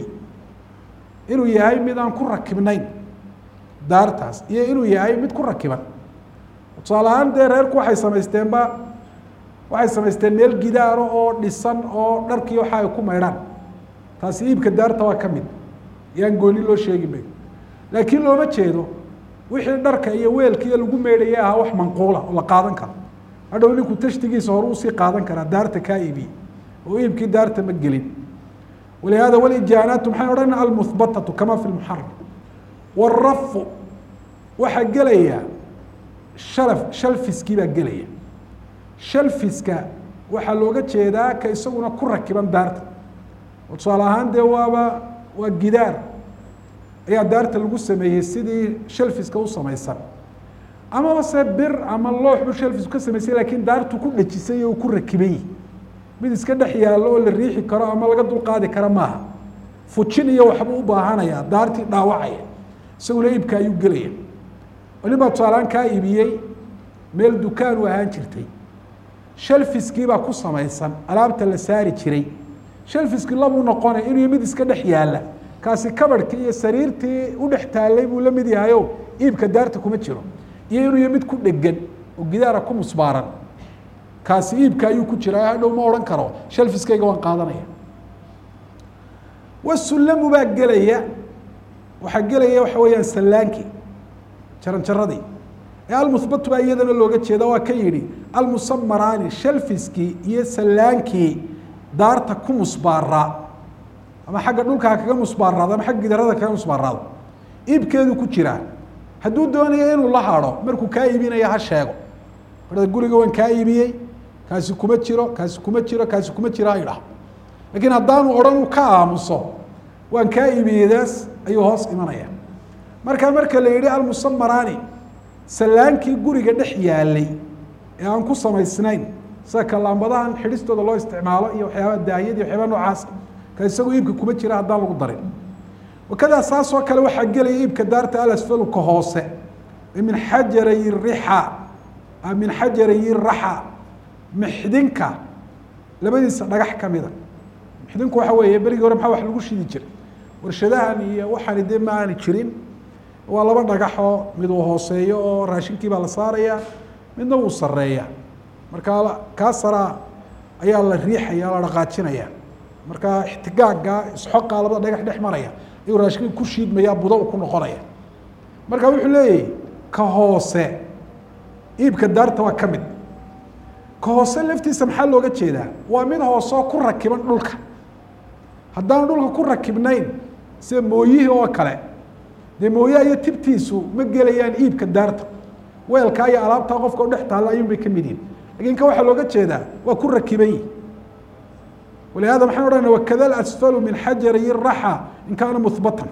inuu yahay mid aan ku rakibnayn daartaas iyo inuu yahay mid ku rakiban tusaale ahaan dee reerku waxay samaysteenba waxay samaysteen meel gidaaro oo dhisan oo dharkii waxa ay ku maydhaan taasi iibka daarta waa ka mid yaan gooni loo sheegi mayo laakiin looma jeedo wixii dharka iyo weelkiiyo lagu meydhaya ahaa wax manquula oo la qaadan karo hadhow ninku tashtigiisa hore usii qaadan karaa daarta kaa iibiye oo iibkii daarta ma gelin walihaada walijaanaatu maxay odhan almuhbatatu kama fi lmuxaram warafu waxaa gelaya shalaf shalfiskii baa gelaya shalfiska waxaa looga jeedaa ka isaguna ku rakiban daarta oo tusaale ahaan dee waaba waa gidaar ayaa daarta lagu sameeyey sidii shalfiska u samaysan amaba se bir ama loox buu shalfisku ka samaysay lakiin daartu ku dhejisay oo ku rakiban yihi mid iska dhex yaallo oo la riixi karo ama laga dulqaadi karo maaha fujin iyo waxbuu u baahanayaa daartii dhaawacaya isaguna iibka ayuu gelaya nin baa tusaaleaan kaa iibiyey meel dukaan u ahaan jirtay shalfiskiibaa ku samaysan alaabta la saari jiray shalfiski labuu noqonay inuu mid iska dhex yaalla kaasi kabarhkii iyo sariirtii u dhex taallay buu la mid yahayo iibka daarta kuma jiro iyo inuu mid ku dhegan oo gidaara ku musbaaran kaasi iibka ayuu ku jira hadhow ma odhan karo shalfiskayga waan qaadanaya wasulamu baa gelaya waxaa gelaya waxa weeyaan sallaankii jaran jaradii ee almuhbatu baa iyadana looga jeeda waa ka yidhi almusamaraani shalfiskii iyo sallaankii daarta ku musbaaraa ama xagga dhulka ha kaga musbaaraado ama xagga gidarada kaga musbaaraado iibkeedu ku jiraa hadduu doonayo inuu la hado markuu kaa iibinaya ha sheego barda guriga waan kaa iibiyey kaasi kuma jiro kaasi kuma jiro kaasi kuma jiro ha idhaho laakiin haddaanu odhan uu ka aamuso waan kaa iibiyeydaas ayuu hoos imanaya markaa marka la yihi almusamaraani sallaankii guriga dhex yaalay ee aan ku samaysnayn sida kalaambadahan xidhistooda loo isticmaalo iyo waxyaaba daahiyad iyo waxyaaba noocaas ka isagu iibka kuma jira haddaan lagu darin wakadaa saas oo kale waxaa gelaya iibka daarta alasfalu ka hoose min xajaray rixa min xajaray raxa mixdinka labadiisa dhagax kamida mixdinku waxa weeye berigii hore maxaa wax lagu shidi jiray warshadahan iyo waxaani dee ma aani jirin waa laba dhagaxoo mid uu hooseeyo oo raashinkii baa la saaraya midna wuu sareeya markaa kaa saraa ayaa la riixaya la dhaqaajinaya markaa ixtigaaga isxoqaa labada dhagax dhex maraya ayuu raashinka ku shiidmaya budo ku noqonaya marka wuxuu leeyahy ka hoose iibka daarta waa ka mid ka hoose laftiisa maxaa looga jeedaa waa mid hooseo ku rakiban dhulka haddaan dhulka ku rakibnayn sida mooyihii oo kale dee mooyaha iyo tibtiisu ma gelayaan iibka daarta weelkaa iyo alaabtaa qofka u dhex taalla ayuun bay ka mid yihin lakin ka waxaa looga jeedaa waa ku rakiban yihi walihada maxaan odhana wakada asfalu min xajari raxa in kaana muhbatan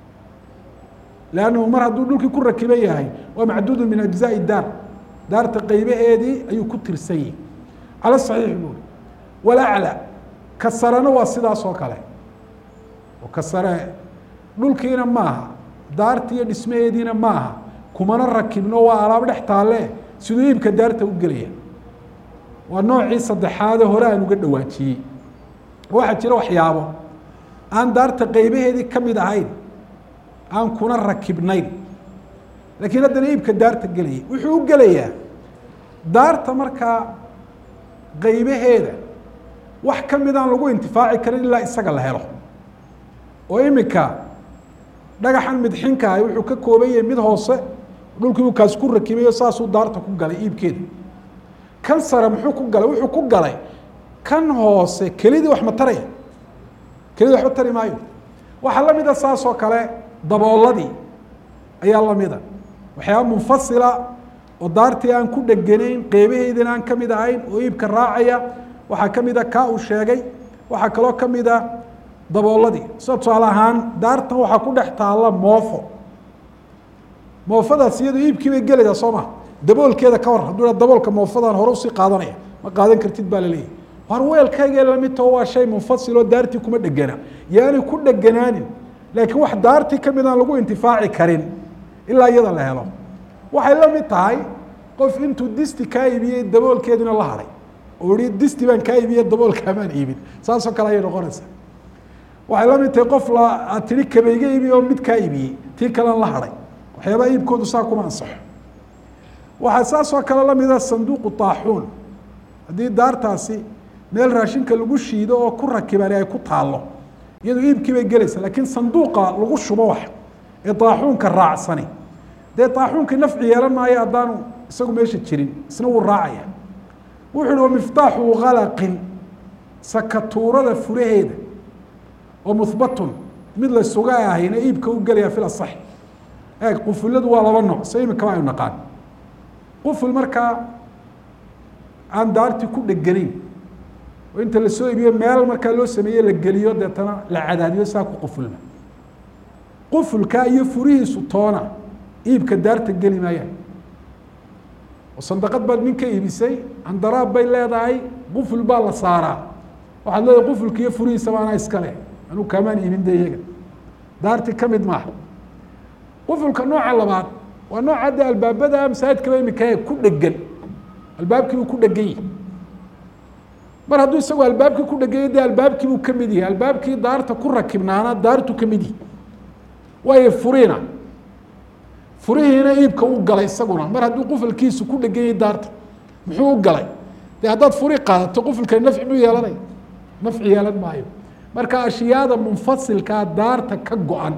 lannahu mar hadduu dhulkii ku rakiban yahay waa macduudu min ajzaai daar daarta qeybaheedii ayuu ku tirsan yihi cala saxiix buuri walacla ka sarena waa sidaas oo kale oo ka sare dhulkiina maaha daarti iyo dhismaheediina maaha kumana rakibno waa alaabo dhex taalle siduu iibka daarta u gelaya waa noocii saddexaade hore aan uga dhawaajiyey waxaa jira waxyaabo aan daarta qeybaheedii ka mid ahayn aan kuna rakibnayn laakiin haddana iibka daarta gelaya wuxuu u gelayaa daarta markaa qeybaheeda wax ka mid aan lagu intifaaci karin ilaa isaga la helo oo imika dhagaxan midxinka ahi wuxuu ka kooban yahay mid hoose dhulkii uu kaas ku rakibayo saasuu daarta ku galay iibkeeda kan sare muxuu ku galay wuxuu ku galay kan hoose kelidii wax ma taraya kelidii waxba tari maayo waxaa la mida saas oo kale dabooladii ayaa lamida waxyaaba munfasila oo daartii aan ku dheganayn qeybaheydina aan kamid ahayn oo iibka raacaya waxaa kamid a kaa uu sheegay waxaa kaloo kamid a dabooladii sida tusaale ahaan daartan waxaa ku dhex taalla moofo moofadaas iyadu iibkii bay gelaysaa soo maha daboolkeeda ka war hadduu daboolka moofadan hore usii qaadanaya ma qaadan kartid baa laleeyahy war weelkayga lamid taho waa shay munfasil oo daartii kuma dhegana yaani ku dheganaanin laakiin wax daartii kamid aan lagu intifaaci karin ilaa iyada la helo waxay la mid tahay qof intuu disti kaa iibiyey daboolkeedina la haday oo ihi disti baan kaa iibiye daboolkaamaan iibin saasoo kale ayay noqonaysaa waxay la mid tahay qof la aad tihi kabeyga iibiye oo mid kaa iibiyey tii kalean la haday waxyaabaa iibkoodu saa kuma ansaxo waxaa saasoo kale lamida sanduuqu taaxuun haddii daartaasi meel raashinka lagu shiido oo ku rakibani ay ku taallo iyadu iibkii bay gelaysa laakiin sanduuqa lagu shubo wax ee taaxuunka raacsani dee taaxuunkii nafci yeelan maayo haddaanu isagu meesha jirin isna wuu raacaya wuxu uhi wamiftaaxu kalaqin sakatuurada furaheeda oo muhbatun mid la suga ahayna iibka u gelaya fil asax eeg qufuladu waa laba nooc se imikaba aynu naqaan quful markaa aan daartii ku dheganayn oo inta lasoo iibiyo meel markaa loo sameeye la geliyo deetana la cadaadiyo saa ku qufulna qufulka iyo furihiisu toona iibka daarta geli maayaan oo sandaqad baad nin ka iibisay andaraab bay leedahay quful baa la saaraa waxaad leedahay qufulka iyo furihiisaba anaa iska leh anuu kaamaan iibin de iyaga daarti ka mid maaha qufulka nooca labaad waa nooca de albaabada masaajidkaba imika ku dhegan albaabkiibuu ku dhegan yahi mar hadduu isagu albaabkii ku dheganya de albaabkiibuu kamid yahay albaabkii daarta ku rakibnaana daartu kamid yihi waayo furiina furihiina iibka u galay isaguna mar hadduu qufulkiisu ku dhegan yahay daarta muxuu u galay de haddaad furi qaadato qufulkani nafci buu yeelanaya nafci yeelan maayo marka ashyaada munfasilkaa daarta ka go-an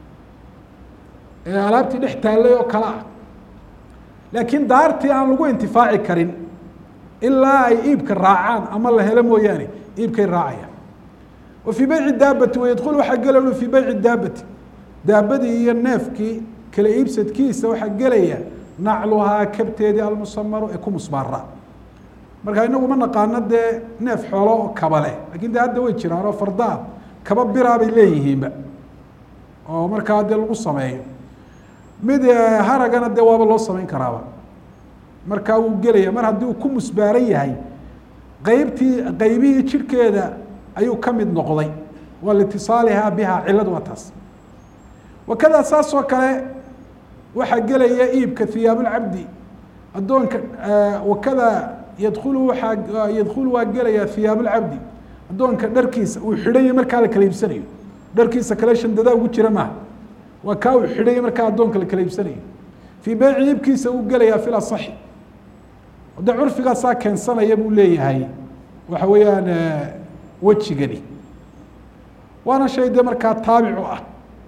ee alaabtii dhex taallay oo kale ah laakiin daartii aan lagu intifaaci karin ilaa ay iibka raacaan ama la helo mooyaane iibkay raacayaan wa fii beyci daabati wayadkulu waxaa gelaya fii beyci daabati daabadii iyo neefkii kala iibsadkiisa waxaa gelaya nacluhaa kabteedii almusamaru ee ku musbaara marka inagu ma naqaano dee neef xoolo oo kaba leh lakin de hadda way jiraan oo fardaa kaba biraa bay leeyihiinba oo markaa dee lagu sameeyo mid haragana dee waaba loo samayn karaaba markaa wuu gelaya mar haddii uu ku musbaaran yahay qeybtii qeybihii jirhkeeda ayuu ka mid noqday waa liitisaalihaa biha ciladu waa taas wakada saas oo kale waxaa gelaya iibka hiyaabulcabdi addoonka wakada yadkulu waaa yadkulu waa gelaya hiyaabulcabdi addoonka dharkiisa uu xidhanya markaa la kala iibsanayo dharkiisa kale shandadaa ugu jira maaha waa kaa uu xidhanya markaa addoonka la kala iibsanayo fii beyci iibkiisa uu gelayaa fil asaxi de curfigaasaa keensanaya buu leeyahay waxa weeyaan wejigani waana shay de markaa taabicu ah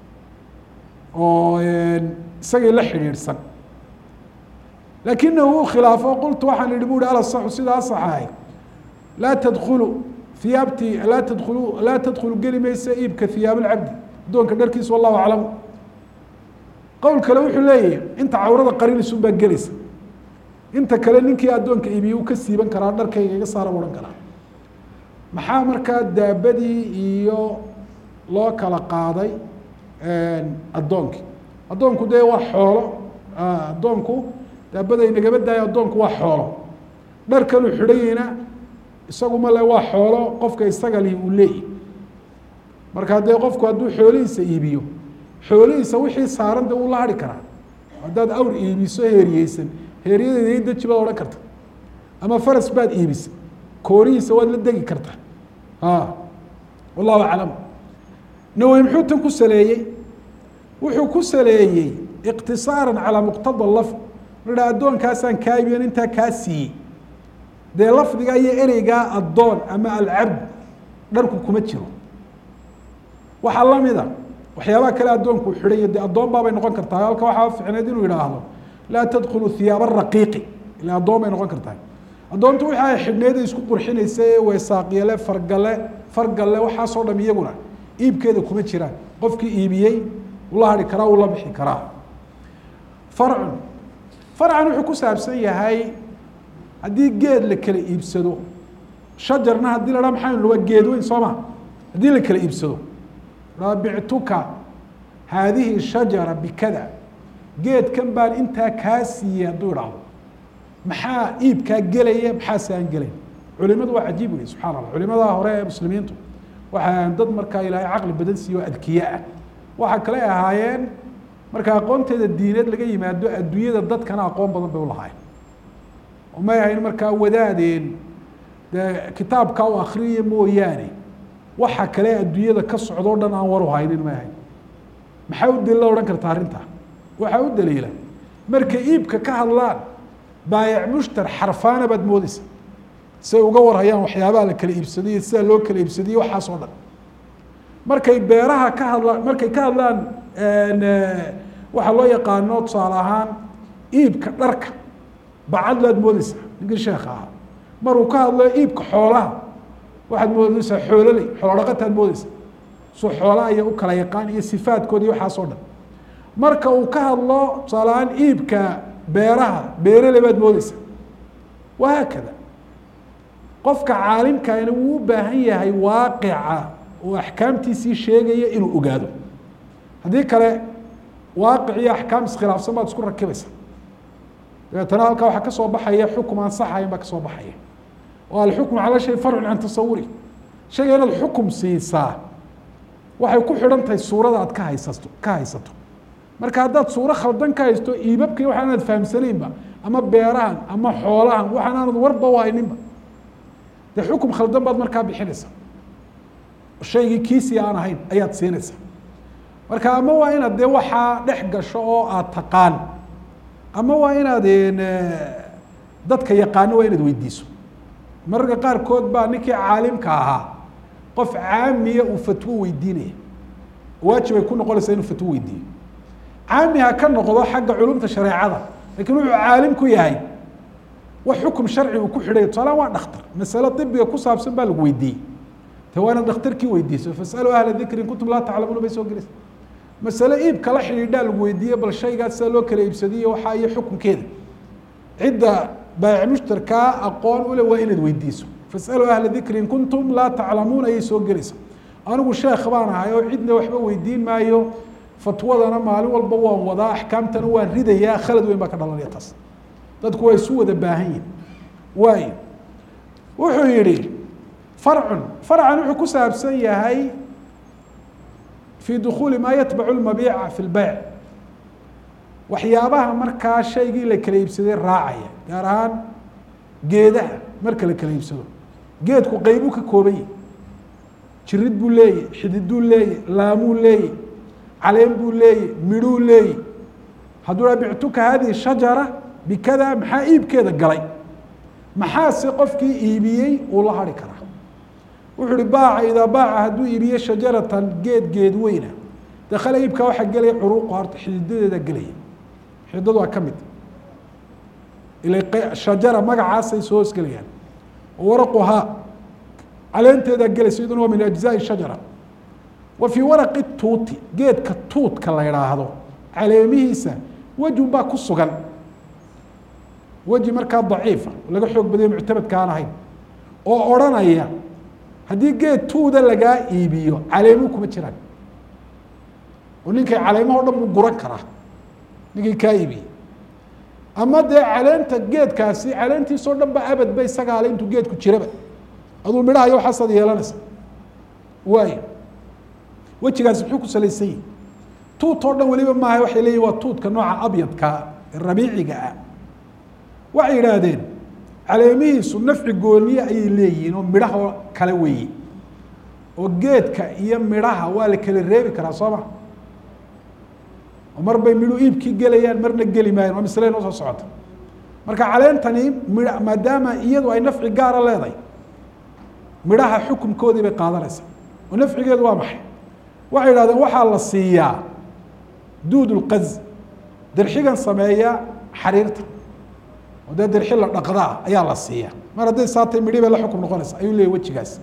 oo isagii la xidhiidhsan lakinahu uu khilaafo qultu waxaan ihi bu uhi alasaxu sida asaxahay laa tadkulu hiyaabti laa tadkulu laa tadkulu geli maysa iibka hiyaab alcabdi addoonka dharkiisa wallahu aclamu qowl kale wuxuu leeyahay inta cawrada qarinaysun baa gelaysa inta kale ninkii addoonka iibiye uu ka siiban karaa dharkayga iga saara odhan karaa maxaa markaa daabadii iyo loo kala qaaday addoonkii addoonku dee waa xoolo addoonku daabada inagaba daayo addoonku waa xoolo dharkanuu xidhanyeyna isagu male waa xoolo qofka isaga lihi uu leeyahy markaa dee qofku hadduu xoolihiisa iibiyo xoolihiisa wixii saaran de uu la hari karaa haddaad awr iibiso heeriyeysan heeriyadeeda i deji baad odhan karta ama faras baad iibisay koorihiisa waad la degi kartaa wallahu aclam nawowi muxuu tan ku saleeyey wuxuu ku saleeyey iqtisaaran calaa muqtada lafd marha addoonkaasaan kaa iibiyan intaa kaa siiyey dee lafdiga iyo ereygaa addoon ama alcabd dharku kuma jiro waxaa lamida waxyaabaha kale addoonku u xidhanya dee addoon baabay noqon kartaa halka waxaa ficneed inuu yidhaahdo laa tadkhulu hiyaaba raqiiqi ila addoon bay noqon kartaa addoontu wixi ay xidhneed ay isku qurxinaysa ee weesaaqyale fargale fargalle waxaasoo dham iyaguna iibkeeda kuma jiraan qofkii iibiyey ula hari karaa ula bixi karaa farcun farcan wuxuu ku saabsan yahay haddii geed la kala iibsado shajarna haddii la dhaa maxaa waa geed weyn soo ma haddii la kala iibsado bictuka haadihi shajara bikada geedkan baan intaa kaa siiyey hadduu idhaahdo maxaa iibkaa gelaya maxaase aan gelayn culimadu waa cajiib wey subxana allah culimadaa hore ee muslimiintu waxaa dad markaa ilaahay caqli badan siiye oo adkiye ah waxaa kale ahaayeen marka aqoonteeda diineed laga yimaado adduunyada dadkana aqoon badan bay ulahaayeen oo may ahayn markaa wadaadeen dee kitaabkaa u akriya mooyaane waxa kale adduunyada ka socdo o dhan aan war u haynin may ahayn maxaa u daliila odhan karta arrintaa waxaa u daliila markay iibka ka hadlaan baayac mushtar xarfaana baad moodeysa say uga warhayaan waxyaabaha la kala iibsadiyo sidaa loo kala iibsadiyo waxaas oo dhan markay beeraha ka hadlaan markay ka hadlaan waxaa loo yaqaano tusaale ahaan iibka dharka bacadlaad moodeysa ninkii sheekha ahaa maruu ka hadlo iibka xoolaha waxaad moodeysaa xoololey xoolo dhaqataad moodeysa su xoolaha iyo u kala yaqaan iyo sifaadkooda iyo waxaas oo dhan marka uu ka hadlo tusaale ahaan iibka beeraha beerele baad moodeysa wahaakada qofka caalimkaana wuu u baahan yahay waaqica oo axkaamtiisii sheegaya inuu ogaado haddii kale waaqic iyo axkaam iskhilaafsan baad isku rakibaysa dabeetana halkaa waxaa kasoo baxaya xukum aan saxayn baa kasoo baxaya oo alxukmu cala shay farcun can tasawuri shayga inaad xukum siisaa waxay ku xidhan tahay suurada aad ka haysato ka haysato marka haddaad suuro khaldan ka haysto iibabkii waxaan aad fahamsanaynba ama beerahan ama xoolahan waxaan aanad warba u hayninba dee xukum khaldan baad markaa bixinaysa shaygii kiisii aan ahayn ayaad siinaysa marka ama waa inaad dee waxaa dhex gasho oo aad taqaan ama waa inaad dadka yaqaano waa inaad weydiiso mararka qaarkood baa ninkii caalimka ahaa qof caamiya uu fatwo weydiinaya waajib ay ku noqonaysaa inuu fatwo weydiiyo caami ha ka noqdo xagga culumta shareecada lakin wuxuu caalim ku yahay wax xukum sharci uu ku xidhay tusaala waa dhakhtar masale ibiga ku saabsan baa lagu weydiiyey te waa inaad dhakhtarkii weydiiso fasaluu ahla dikri in kuntum laa taclamuuna bay soo gelaysa masale iibka la xidhiidhaa lagu weydiiye bal shaygaas sida loo kala iibsadiyo waxaa iyo xukunkeeda cidda baayic mushtarkaa aqoon ule waa inaad weydiiso fasaluu ahla dikri in kuntum laa taclamuun ayay soo gelaysa anigu sheekh baan ahay oo cidna waxba weydiin maayo fatwadana maalin walba waan wadaa axkaamtana waan ridayaa khalad weyn baa ka dhalanaya taas dadku waa isu wada baahan yihin waayo wuxuu yihi farcun farcan wuxuu ku saabsan yahay fi dukuuli maa yatbacu lmabiica fi lbeyc waxyaabaha markaa shaygii la kala iibsaday raacaya gaar ahaan geedaha marka la kala iibsado geedku qeybuu ka kooban yahi jirid buu leeyahy xididuu leeyahy laamuu leeyahy caleen buu leeyahy midhuu leeyahy hadduu ha bictuka hadihi shajara bikada maxaa iibkeeda galay maxaase qofkii iibiyey uu la hari karaa wuxuu uhi baaca idaa baaca hadduu iibiye shajaratan geed geed weyna dakala iibkaa waxaa gelaya curuuqa horta xididadeeda gelaya xididadu waa ka mid ila shajara magacaasay soo hoosgelayaan waraquhaa caleenteedaa gelaysa iyaduna waa min ajzaai shajara wa fii waraqi tuuti geedka tuutka la idhaahdo caleemihiisa wejun baa ku sugan weji markaa daciifa laga xoog badayo muctamadka aan ahayn oo odrhanaya haddii geed tuuda lagaa iibiyo caleemuu kuma jiraan oo ninkay caleemaho dhan buu guran karaa ninkii kaa iibiyey ama dee caleenta geedkaasi caleentiisoo dhan ba abad ba isagaale intuu geedku jiraba aduu midhahayo waxaasaad yeelanaysa waayo wejigaasi muxuu ku salaysan yihi tuut oo dhan weliba maaha waxay leeyihin waa tuutka nooca abyadka rabiiciga ah waxay yidhaahdeen caleemihiisu nafci gooniye ayay leeyihiin oo midhaha kale weeye oo geedka iyo midhaha waa la kala reebi karaa soo ma oo mar bay midhu iibkii gelayaan marna geli maayaan waa masle noo soo socota marka caleentani mi maadaama iyadu ay nafci gaara leedahay midhaha xukunkoodii bay qaadanaysaa oo nafcigeedu waa maxay waxay yidhahdeen waxaa la siiyaa duud lqaz dirxigan sameeya xariirta oo dee dirxi la dhaqdaa ayaa la siiya mar hadday saatay midhi bay la xukum noqonaysa ayuu leeyay wejigaas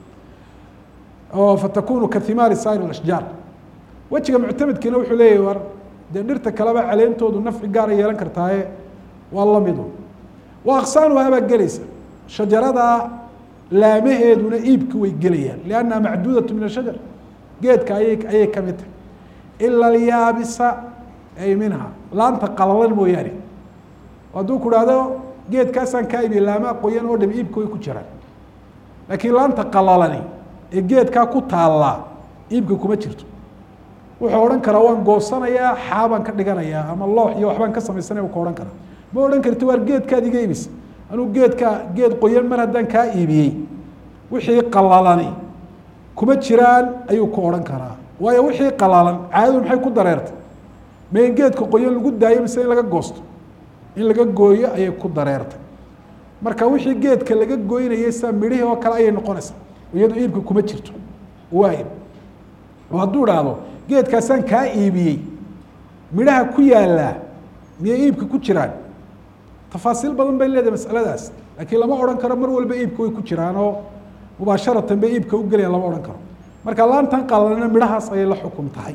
oo fatakunu kahimaari sair ashjaar wejiga muctamedkiina wuxuu leeyahy war dee dhirta kaleba caleentoodu nafci gaara yeelan kartaaye waa lamidu wa aqsaanuhaa baa gelaysa shajarada laamaheeduna iibka way gelayaan liannaha macduudatu min ashajar geedka ayay ayay ka mid tahay ila alyaabisa ay minha laanta qalalan mooyaane hadduu ku dhahdo geedkaasaan kaa iibiye laamaa qoyan oo dham iibka way ku jiraan laakiin laanta qalalani ee geedkaa ku taallaa iibka kuma jirto wuxuu odhan karaa waan goosanayaa xaabaan ka dhiganayaa ama loox iyo waxbaan ka samaysanaya ka odhan karaa ma odhan karti waar geedkaad iga iibisa anuu geedkaa geed qoyan mar haddaan kaa iibiyey wixii qalalani kuma jiraan ayuu ku odhan karaa waayo wixii qalalan caadadu maxay ku dareertay ma in geedka qoyan lagu daayo mise in laga goosto in laga gooyo ayay ku dareertay marka wixii geedka laga goynayay saa midhihii oo kale ayay noqonaysaa iyadu iibka kuma jirto waay oo hadduu dhahdo geedkaasaan kaa iibiyey midhaha ku yaallaa miyay iibka ku jiraan tafaasiil badan bay leedahay masaladaas laakiin lama odhan karo mar walba iibka way ku jiraan oo mubaasharatan bay iibka u gelayaan lama odhan karo marka laantan qalalana midhahaas ayay la xukum tahay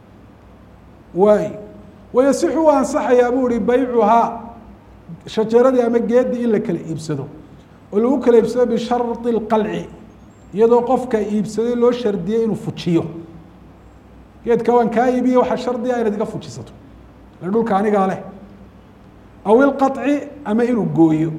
waay wayasixu u ansaxayaa buu ihi baycuhaa shajaradii ama geedii in la kala iibsado oo lagu kala iibsado bishardi اlqalci iyadoo qofka iibsaday loo shardiyey inuu fujiyo geedka waan kaa iibiye waxaa shardiga inaad iga fujisato le dhulka anigaa leh aw ilqaطci ama inuu gooyo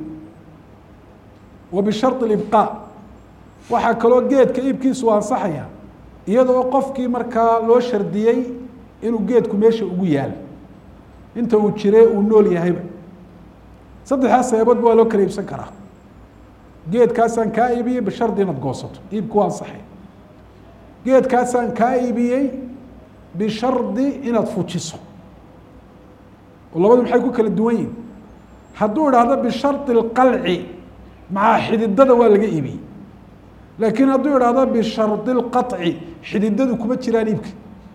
wa bishardi اlibqaa waxaa kaloo geedka iibkiisu ansaxaya iyadoo qofkii markaa loo shardiyey inuu geedku meesha ugu yaalo inta uu jire uu nool yahayba saddexdaas sababoodba waa loo kala iibsan karaa geedkaasaan kaa iibiyey bishardi inaad goosato iibku waa ansaxay geedkaasaan kaa iibiyey bishardi inaad fujiso oo labadu maxay ku kala duwan yihin hadduu idhaahdo bishardi اlqalci maxaa xididada waa laga iibiyey laakiin hadduu idhaahdo bishardi اlqaطci xididadu kuma jiraan iibka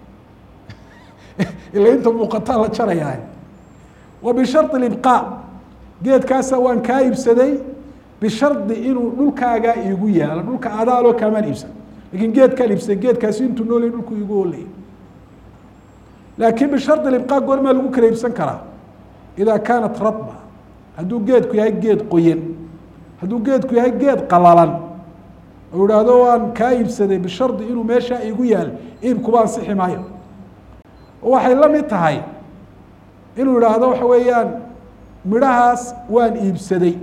ila inta muuqataa la jarayaa wa bishardi اlibqaa geedkaasa waan kaa iibsaday bishardi inuu dhulkaagaa iigu yaalo dhulka adaaloo kaamaan iibsan lakin geedkaan iibsaday geedkaasi intuu noolay dhulku iigu olaya laakiin bishardi libqaa goormaa lagu kala iibsan karaa idaa kaanat radba hadduu geedku yahay geed qoyan hadduu geedku yahay geed qalalan oo idhaahdo waan kaa iibsaday bishardi inuu meeshaa iigu yaal iibkuba ansixi maayo waxay la mid tahay inuu idhaahdo waxa weeyaan midhahaas waan iibsaday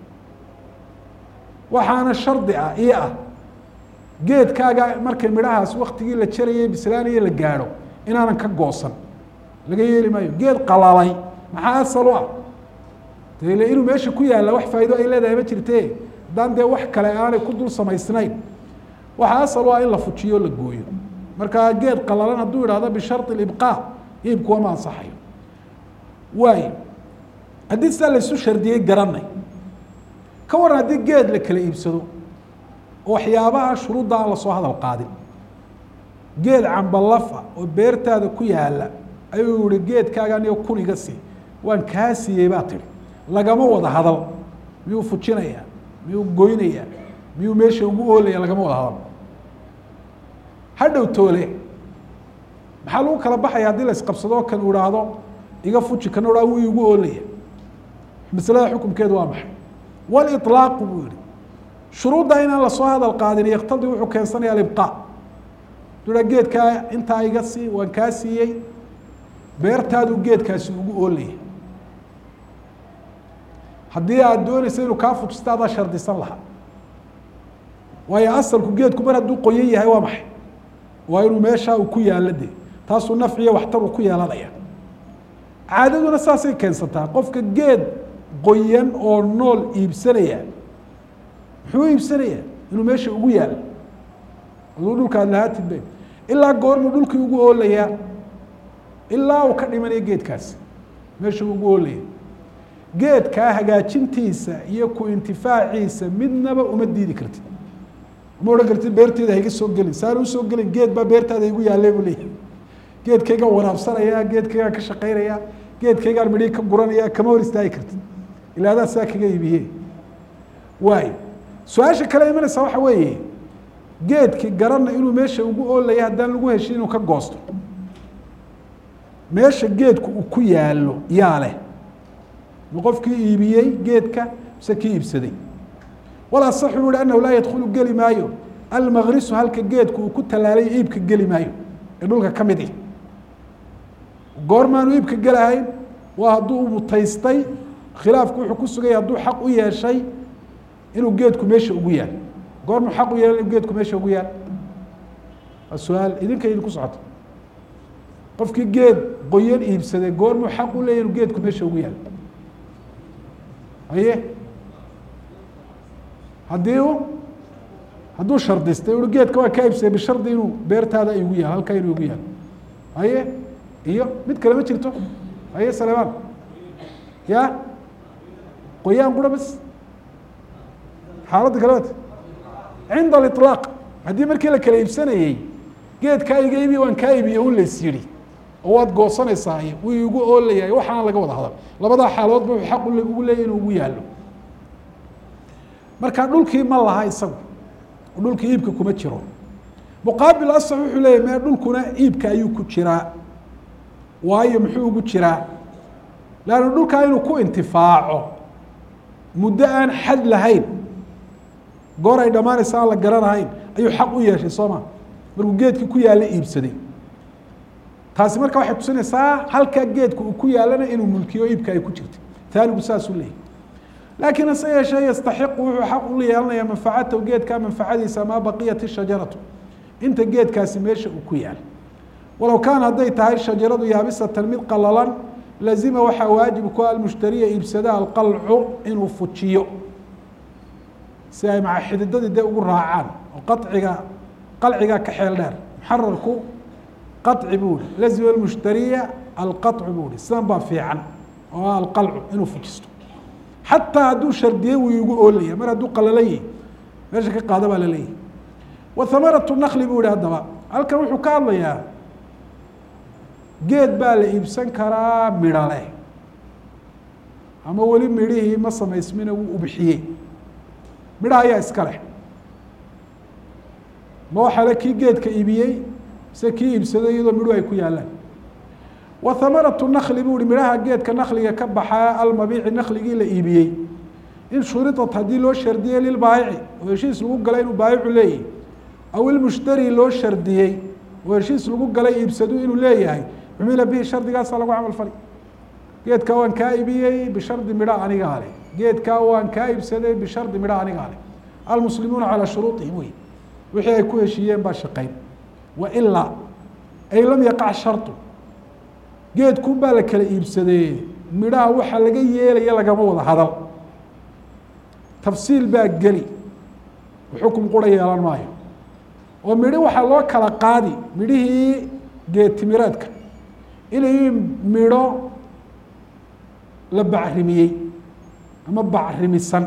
waxaana shardi ah io ah geedkaaga markay midhahaas waktigii la jarayay bislaanaya la gaadho inaanan ka goosan laga yeeli maayo geed qalalay maxaa asal u ah dele inuu meesha ku yaalla wax faa'ido ay leedahay ma jirte haddaan dee wax kale aanay ku dul samaysnayn waxaa asal u ah in la fujiyo o la gooyo markaa geed qalalan hadduu idhahdo bishardi libqaa iibku wama ansaxayo waay haddii sidaa laysu shardiyey garanay ka waran haddii geed la kala iibsado oo waxyaabaha shuruudda aan lasoo hadal qaadin geed cambalafa oo beertaada ku yaala ayuu yihi geedkaaga aniga kun iga sii waan kaa siiyey baa tihi lagama wada hadal miyuu fujinayaa miyuu goynayaa miyuu meesha ugu oolaya lagama wada hadal hadhow toole maxaa lagu kala baxaya haddii la isqabsadoo kan uu ihaahdo iga fuji kana ha wuu igu oolaya maslada xukumkeedu waa maxay waliطlaaqu buu yihi shuruudda inaan lasoo hadal qaadin yaktadi wuxuu keensanaya alibqaa dua geedkaa intaa iga sii waan kaa siiyey beertaadu geedkaasi ugu oolaya haddii aad doonaysa inuu kaa fujisto adaa shardisan lahaa waayo asalku geedku mar hadduu qoyan yahay waa maxay waa inuu meeshaa uu ku yaalla de taasuu nafciyo waxtar uu ku yeelanaya caadaduna saasay keensataa qofka geed qoyan oo nool iibsanaya muxuu iibsanaya inuu meesha ugu yaalo aduu dhulka ad lahaatid be ilaa goormuu dhulkii ugu oolayaa ilaa uu ka dhimanaya geedkaasi meesha ugu oolaya geedkaa hagaajintiisa iyo ku intifaaciisa midnaba uma diidi kartid uma odhan kartid beerteeda haiga soo gelin saana usoo gelin geed baa beertaada igu yaalle buu leeyahy geedkaygaan waraabsanaya geedkaygaan ka shaqaynaya geedkaygaan midhii ka guranaya kama hor istaagi kartid ilaa adaa saa kaga iibiye waayo su-aasha kale imanaysa waxa weeye geedki garanna inuu meesha ugu oolaya haddaan lagu heshin inuu ka goosto meesha geedku uu ku yaalo yaa leh ma qofkii iibiyey geedka mise kii iibsaday walaa saxu u hi anahu laa yadkhulu geli maayo almagrisu halka geedku uu ku tallaalay iibka geli maayo ee dhulka ka mid ih goormaanu iibka gelahayn waa hadduu mutaystay khilaafku wuxuu ku sugaya hadduu xaq u yeeshay inuu geedku meesha ugu yaal goormuu xaq u yeelay inuu geedku meesha ugu yaal waa su-aal idinka idinku socoto qofkii geed qoyan iibsaday goormuu xaq u leeyahy inuu geedku meesha ugu yaal haye haddii u hadduu shardistay ui geedka waa kaa iibsaday bishardi inuu beertaada igu yaal halkaa inuu igu yaal haye iyo mid kale ma jirto haye salemaan ya qoyaan qura bas xaaladda kale wat cinda aliطlaaq haddii markii la kala iibsanayey geedkaa iga iibiya waan kaa iibiye un lays yidhi oo waad goosanaysaa wuu igu oolayahay waxaana laga wada hadal labadaa xaaloodba wuxuu xaq ugu leeyay inuu ugu yaalo marka dhulkii ma laha isagu dhulkii iibka kuma jiro muqaabil asax wuxuu leeyahy mee dhulkuna iibka ayuu ku jiraa waayo muxuu ugu jiraa leanna dhulkaa inuu ku intifaaco muddo aan xad lahayn goor ay dhammaanaysa aan la garanahayn ayuu xaq u yeeshay soo ma markuu geedkii ku yaalla iibsaday taasi marka waxay tusinaysaa halkaa geedka uu ku yaalana inuu mulkiyo iibka ay ku jirtay taanigu saasuu leeyahy laakiin hase yeeshee yastaxiqu wuxuu xaq u yeelanayaa manfacatahu geedkaa manfacadiisa maa baqiyat shajaratu inta geedkaasi meesha uu ku yaal walow kaana hadday tahay shajaradu yaabisatan mid qalalan lazima waxaa waajib ku almushtariya iibsada alqalcu inuu fujiyo si ay maca xididadii dee ugu raacaan oo qaciga qalcigaa ka xeel dheer muxararku qaci buu hi lazima almushtariya alqacu buu hi sidan baa fiican oo ah alqalcu inuu fujisto xataa hadduu shardiyey wuu igu oolaya mar hadduu qalalan yahi meesha ka qaada baa la leeyahy wa hamaratu nakli buu yihi haddaba halkan wuxuu ka hadlayaa geed baa la iibsan karaa midho leh ama weli midhihii ma samaysmina wuu ubixiyey midhaha ayaa iska leh ma waxaa le kii geedka iibiyey mise kii iibsaday iyadoo midhuhu ay ku yaalaan wa hamaratu nakli buu hi midhaha geedka nakliga ka baxaa almabiici nakligii la iibiyey in shuridat haddii loo shardiyey lilbaayici oo heshiis lagu galay inuu baayicu leeyahy aw ilmushtari loo shardiyey oo heshiis lagu galay iibsadu inuu leeyahay cumila bihi shardigaasaa lagu camal fali geedkaa waan kaa iibiyey bishardi midha anigaa leh geedkaa waan kaa iibsaday bishardi midha anigaa leh almuslimuuna calaa shuruuطihim wey wixii ay ku heshiiyeen baa shaqeyn wa ilaa ay lam yaqac shardu geedkun baa la kala iibsadee midhaha waxaa laga yeelaya lagama wada hadal tafsiil baa geli xukum qura yeelan maayo oo midhi waxaa loo kala qaadi midhihii geedtimireedka inay midho la bacrimiyey ama bacrimisan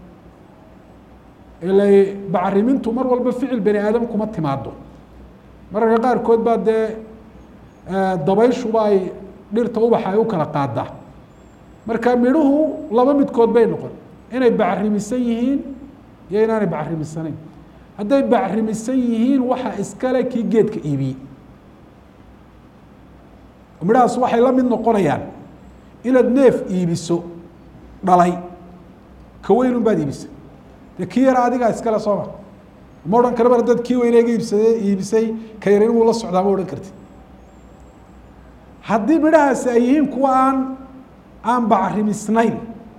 ila bacrimintu mar walba ficil bani aadam kuma timaado mararka qaarkood baa dee dabayshuba ay dhirta ubaxa ay u kala qaadaa marka midhuhu laba midkood bay noqon inay bacrimisan yihiin iyo inaanay bacrimisanayn hadday bacrimisan yihiin waxa iskale kii geedka iibiyey midhahaas waxay la mid noqonayaan inaad neef iibiso dhalay ka weyn un baad iibisay dee kii yara adigaa iskale sooma ma odhan kara mar haddaad kii weyne ga iibsade iibisay ka yar inuu la socdaa ma odhan kartid haddii midhahaasi ay yihiin kuwa aan aan bacrimisnayn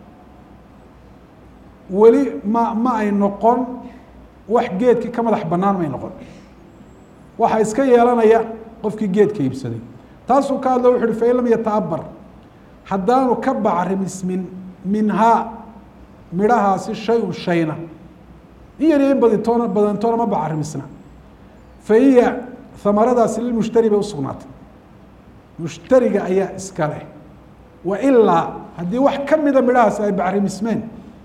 weli ma ma ay noqon wax geedkii ka madax banaan may noqon waxaa iska yeelanaya qofkii geedka iibsaday taasuu ka hadlo wuxu uhi fain lam yata'abar haddaanu ka bacrimismin minhaa midhahaasi shay-un shayna in yar iyo in badintoona badantoona ma bacrimisna fa hiya hamaradaasi lilmushtari bay usugnaatay mushtariga ayaa iska leh wa ilaa haddii wax ka mida midhahaasi ay bacrimismeen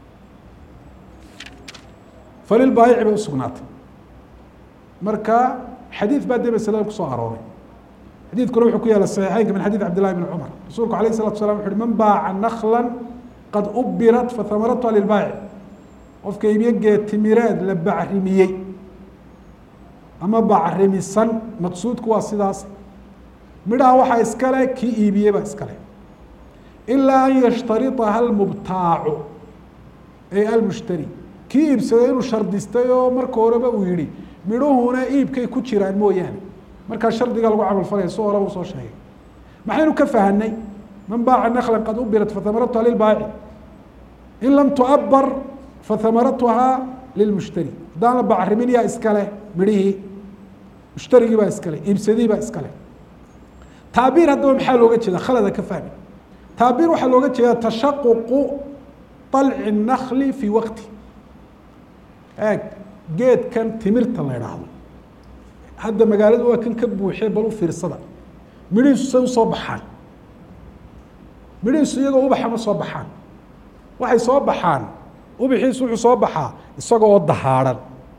falilbaayici bay usugnaatay marka xadiid baa dee masalada kusoo arooray xadiidkuna wuxuu ku yaala saxiixeynka min xadiid cabdillahi bn cumar rasuulku alayh الsalatu salam wuxu uhi man baaca nakla qad ubirat fahamaratuha lilbaayic qofka iibyo geed timireed la bacrimiyey ama bacrimisan maqsuudku waa sidaas midhaha waxaa iskale kii iibiyey baa iskale ilaa an yashtaritaha almubtaacu ay almushtari kii iibsaday inuu shardistay oo marka horeba uu yihi midhuhuna iibkay ku jiraan mooyaane markaa shardiga lagu camal falaya si horeba usoo sheegay maxaynu ka fahanay man baaca nakla qad ubirat fahamaratuha lilbaayici in lam tuabar fahamaratuha lilmushtari haddaan la bacrimin yaa iskale midhihii mushtarigii baa iskale iibsadihii baa iskale taabiir haddaba maxaa looga jeeda khalada ka fahmi taabiir waxaa looga jeeda tashaququ طalci الnakli fii waqti eeg geedkan timirta la idhaahdo hadda magaaladu waa kan ka buuxee bal u fiirsada midhihiisu say usoo baxaan midhihiisu iyagoo ubaxa ma soo baxaan waxay soo baxaan ubixiisu wuxuu soo baxaa isagoo dahaadhan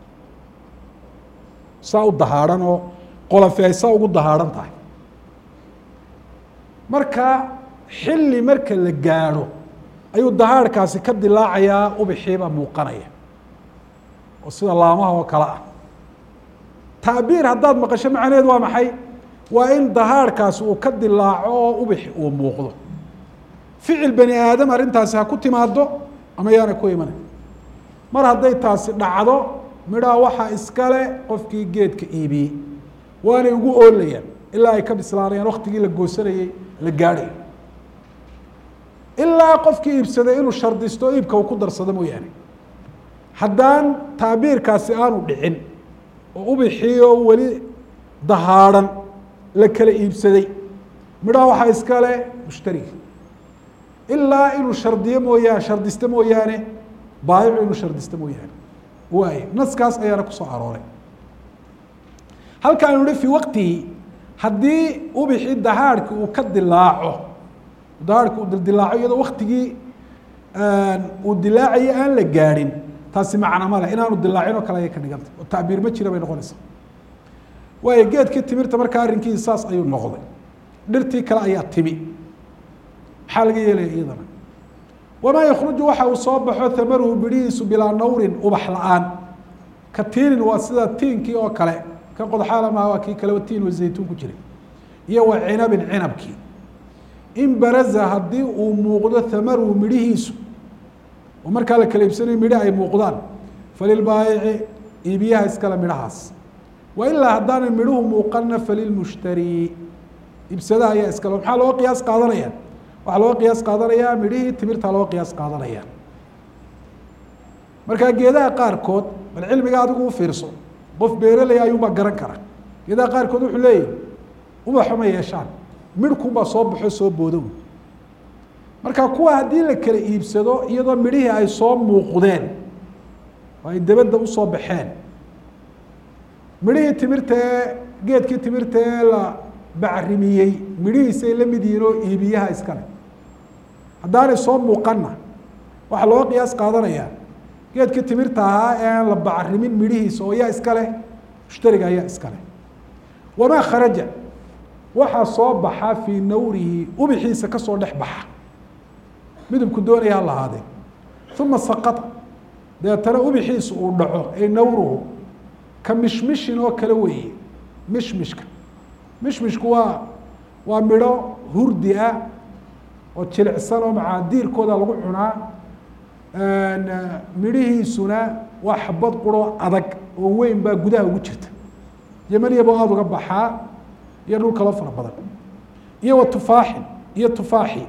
saa u dahaadhan oo qolafi ay saa ugu dahaadhan tahay marka xilli marka la gaadho ayuu dahaadhkaasi ka dilaacayaa ubixiibaa muuqanaya oo sida laamaha oo kale ah tacbiir haddaad maqasho macnaheed waa maxay waa in dahaadhkaasi uu ka dilaaco oo ubixi uu muuqdo ficil bani aadam arrintaasi ha ku timaado ama yaana ku imanay mar hadday taasi dhacdo midhaha waxaa iskale qofkii geedka iibiyey waanay ugu oolayaan ilaa ay ka bislaanayaan waktigii la goosanayey la gaadhayo ilaa qofkii iibsaday inuu shardisto iibka uu ku darsado mooyaane haddaan taabiirkaasi aanu dhicin oo ubixii oo weli dahaadhan la kala iibsaday midhaha waxaa iskale mushtariga ilaa inuu shardiyo mooyaane shardista mooyaane baayicu inuu shardista mooyaane waay naskaas ayaana kusoo arooray halkaanu hi fii waqtihi haddii ubixii dahaadhki uu ka dilaaco dahaadhki uu dildilaaco iyadoo waktigii uu dilaacayo aan la gaadhin taasi macna ma leh inaanu dilaacin oo kale ayay ka dhigantay oo tacbiir ma jira bay noqonaysaa waayo geedkii timirta markaa arrinkiisa saas ayuu noqday dhirtii kale ayaa timi maxaa laga yeelaya iyadana wamaa yakruju waxa uu soo baxo hamaruhu bidhihiisu bilaa nawrin ubax la-aan ka tiinin waa sida tiinkii oo kale kan qodxaala maha waa kii kaleba tiin wa zaytuun ku jiray iyo wa cinabin cinabkii in baraza haddii uu muuqdo hamaruhu midhihiisu oo markaa la kala iibsanayo midho ay muuqdaan falilbaayici iibiyaha iskale midhahaas wa ilaa haddaanay midhuhu muuqanna falilmushtari iibsadaha ayaa iskale maxaa looga qiyaas qaadanaya waxaa looga qiyaas qaadanayaa midhihii timirtaa looga qiyaas qaadanaya markaa geedaha qaarkood bal cilmiga adigu u fiirso qof beeraley ayuunbaa garan kara geedaha qaarkood wuxuu leeyahy ubaxo ma yeeshaan midhkunbaa soo baxo soo boodow marka kuwa haddii la kala iibsado iyadoo midhihii ay soo muuqdeen oo ay dabadda usoo baxeen midhihii timirta ee geedkii timirta ee la bacrimiyey midhihiisay la mid yihiin oo iibiyaha iskale haddaanay soo muuqanna waxaa looga qiyaas qaadanayaa geedkii timirta ahaa ee aan la bacrimin midhihiisa oo yaa iskale mushtariga ayaa iskale wamaa kharaja waxaa soo baxa fii nawrihi ubixiisa kasoo dhex baxa midabku doonaya ha lahaadee uma saqata deetana ubixiisu uu dhaco ay nawruhu ka mishmishin oo kale weeye mishmishka mishmishku waa waa midho hurdi ah oo jilicsan oo macaadiirkooda lagu cunaa midhihiisuna waa xabad quro adag oo weyn baa gudaha ugu jirta yemanyabo aada uga baxaa iyo dhul kaloo fara badan iyo wa tufaaxin iyo tufaaxi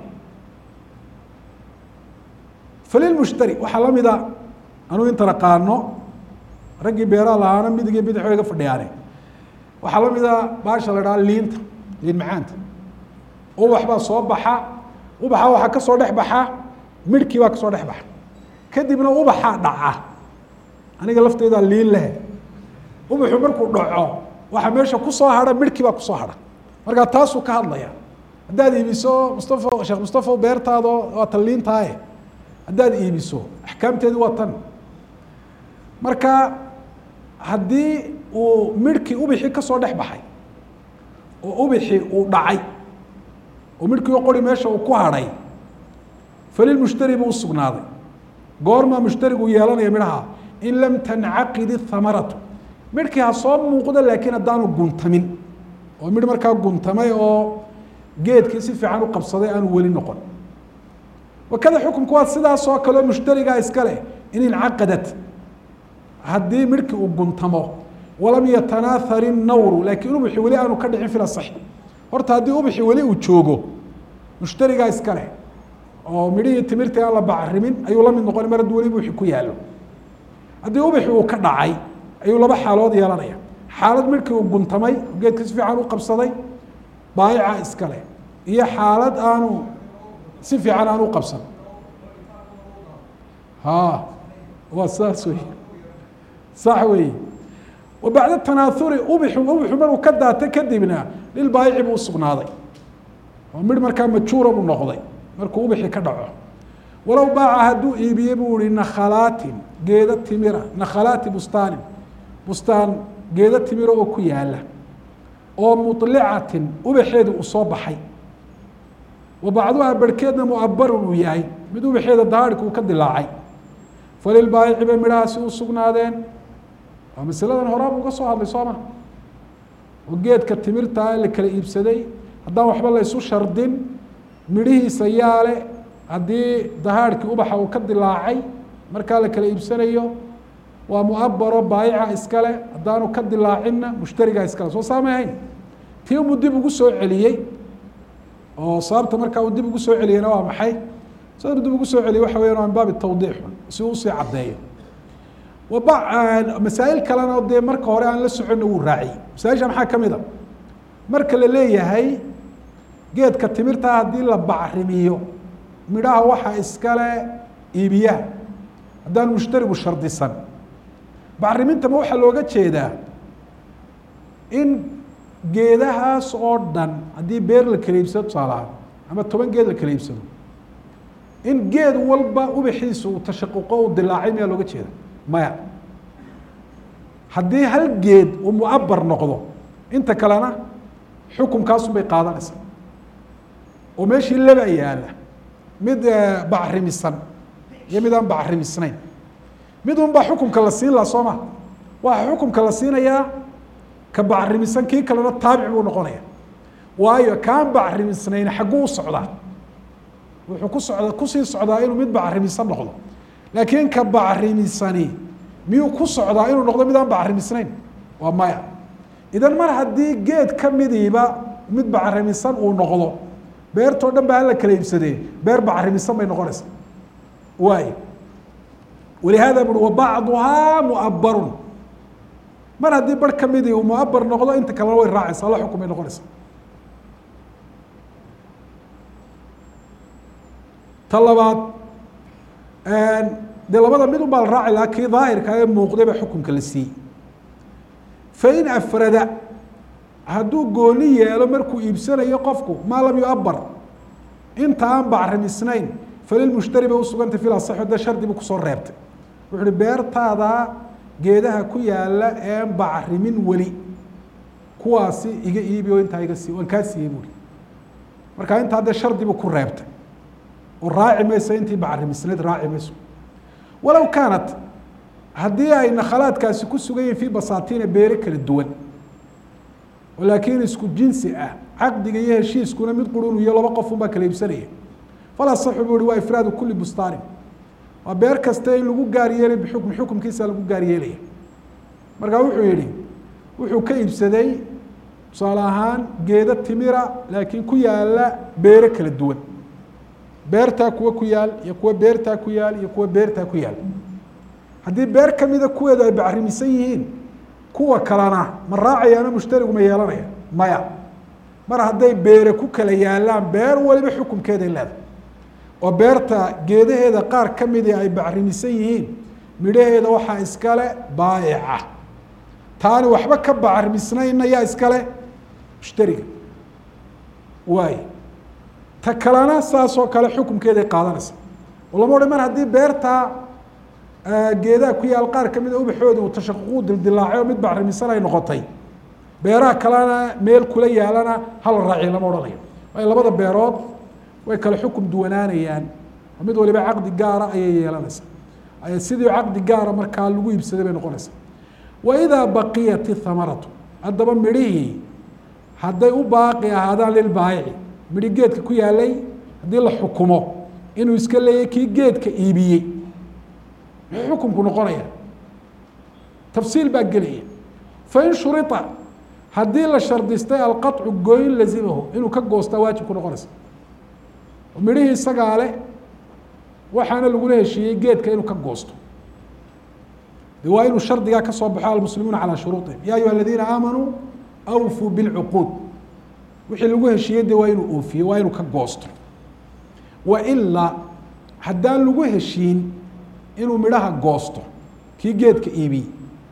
falilmushtari waxaa la mida anuu inta naqaano raggii beeraha lahaana midig iyo bidix way ga fadhiyaane waxaa la mid a baasha la idhaha liinta liin macaanta ubax baa soo baxa ubaxa waxaa kasoo dhex baxa midhkii baa kasoo dhex baxa kadibna ubaxaa dhaca aniga lafteydaa liin leh ubaxu markuu dhaco waxaa meesha kusoo hadha midhkii baa kusoo hadha markaa taasuu ka hadlaya haddaad iibiso mustafa sheekh mustafa beertaado waa tan liintaaye haddaad iibiso axkaamteedu waa tan marka haddii uu midhkii ubixii kasoo dhex baxay oo ubixii uu dhacay oo midhkii qori meesha uu ku hadhay falilmushtari buu usugnaaday goormaa mushtarigu yeelanaya midhaha in lam tancaqid ithamaratu midhkii ha soo muuqdo laakiin haddaanu guntamin oo midh markaa guntamay oo geedkii si fiican u qabsaday aanu weli noqon wakada xukumku waa sidaas oo kaleo mushtarigaa iska leh in incaqadat haddii midhkii uu guntamo walam yatanaahar innawru laakiin ubixi weli aanu ka dhicin fil asaxi horta haddii ubixi weli uu joogo mushtarigaa iska leh oo midhihii timirtii aan la bacrimin ayuu la mid noqon mar hadduu weli ubixi ku yaalo haddii ubixi uu ka dhacay ayuu laba xaalood yeelanaya xaalad midhkii uu guntamay geedkii si fiican u qabsaday baayica iska leh iyo xaalad aanu si fiican aan u qabsan ha waa saas wey sax wey wa bacda tanaahuri ubixu ubixu markuu ka daatay kadibna lilbaayici buu usugnaaday oo midh markaa majuura buu noqday markuu ubixi ka dhaco walow baaca hadduu iibiye buu ihi nakhalaatin geeda timira nakhalaati bustaanin bustaan geeda timira oo ku yaala oo mulicatin ubaxeeda uu soo baxay wa bacduha barhkeedna muabarun uu yahay mid ubaxeeda dahaadhka uu ka dilaacay falilbaayici bay midhahaasi u sugnaadeen waa masaladan horaab uga soo hadlay soo ma oo geedka timirtaa la kala iibsaday haddaan waxba laysu shardin midhihiisa yaale haddii dahaadhkii ubaxa uu ka dilaacay markaa la kala iibsanayo waa muabaro baayica iskale haddaanu ka dilaacinna mushtarigaa iskale soo saamay ahayn tii umuu dib ugu soo celiyey oo sababta markaa uu dib ugu soo celiyeyna waa maxay sababta dib ugu soo celiyey waxa weyan waa min baabi tawdiix si uu usii caddeeyo waba masaa'il kalena dee marka hore aan la soconna wuu raaciyey masaaisha maxaa ka mid a marka la leeyahay geedka timirtaa haddii la bacrimiyo midhaha waxaa iskale iibiyaha haddaan mushtarigu shardisan bacrimintama waxaa looga jeedaa in geedahaas oo dhan haddii beer la kala iibsado tusaalahaan ama toban geed la kala iibsado in geed walba ubaxiisa uu tashaquqo uu dilaacay miyaa looga jeeda maya haddii hal geed uu muabar noqdo inta kalena xukumkaasun bay qaadanaysaa oo meeshii laba yaala mid bacrimisan iyo mid aan bacrimisnayn mid un baa xukumka la siin laha soo ma waxaa xukumka la siinayaa ka bacrimisan kii kalena taabic buu noqonaya waayo kaan bacrimisnayn xagguu u socdaa wuxuu ku socda kusii socdaa inuu mid bacrimisan noqdo laakiin ka bacrimisani miyuu ku socdaa inuu noqdo mid aan bacrimisnayn waa maya idan mar haddii geed ka midiiba mid bacrimisan uu noqdo beertoo dhan ba hala kala iibsadee beer bacrimisan bay noqonaysaa waay walihaada bui wabacduhaa muabarun mar haddii bar kamidii uu muabar noqdo inta kalena way raacaysa alla xukun bay noqonaysaa ta labaad dee labada mid un baa la raaci lahaa kii daahirka ee muuqday ba xukunka la siiyey fain afrada hadduu gooni yeelo markuu iibsanayo qofku maa lam yuabar inta aan bacrimisnayn falilmushtari bay usugantay fil asaxo dee shardi buu kusoo reebtay wuxu uhi beertaada geedaha ku yaala een bacrimin weli kuwaasi iga iibi oo intaa iga sii waan kaa siiyey buuri marka intaa dee shardi buu ku reebtay oo raaci mayso intii bacrimisnayd raaci mayso walow kaanat haddii ay nakhalaadkaasi ku sugan yihin fii basaatiina beere kala duwan oo laakiin isku jinsi ah caqdiga iyo heshiiskuna mid qurun iyo laba qof unbaa kala iibsanaya fala saxu buu hi waa ifraadu kuli bustaanin waa beer kasta in lagu gaar yeelay bixukmi xukumkiisa lagu gaar yeelaya markaa wuxuu yihi wuxuu ka iibsaday tusaale ahaan geedo timira laakiin ku yaala beere kala duwan beertaa kuwa ku yaal iyo kuwa beertaa ku yaal iyo kuwa beertaa ku yaal haddii beer kamida kuweedu ay bacrimisan yihiin kuwa kalena ma raacayaana mushtarigu ma yeelanaya maya mar hadday beere ku kala yaalaan beer waliba xukunkeeday leedahay oo beerta geedaheeda qaar ka midii ay bacrimisan yihiin midhaheeda waxaa iskale baayica taani waxba ka bacrimisnayna yaa iskale mushtariga waay ta kalena saas oo kale xukunkeeday qaadanaysa oo lama odhan mar haddii beertaa geedaha ku yaal qaar kamid a ubaxooda uu tashaququ dildilaacay oo mid bacrimisan ay noqotay beeraha kalena meel kula yaalana hala raaciy lama odhanayo waayo labada beerood way kale xukum duwanaanayaan oo mid waliba caqdi gaara ayay yeelanaysaa sidii caqdi gaara markaa lagu iibsaday bay noqonaysaa waidaa baqiyat ithamaratu haddaba midhihii hadday u baaqi ahaadaan lilbaayici midhi geedka ku yaalay haddii la xukumo inuu iska leeyahy kii geedka iibiyey muxuu xukunku noqonaya tafsiil baa gelaya fain shurita haddii la shardistay alqaطcu gooyin lazimahu inuu ka goostaa waajib ku noqonaysa midhihii isagaa leh waxaana lagula heshiiyey geedka inuu ka goosto de waa inuu shardigaa kasoo baxo almuslimuuna calaa shuruuطihim ya ayuha aladiina aamanuu awfuu bilcuquud wixii lagu heshiiyey de waa inuu oofiyo waa inuu ka goosto wailaa haddaan lagu heshiin inuu midhaha goosto kii geedka iibiyey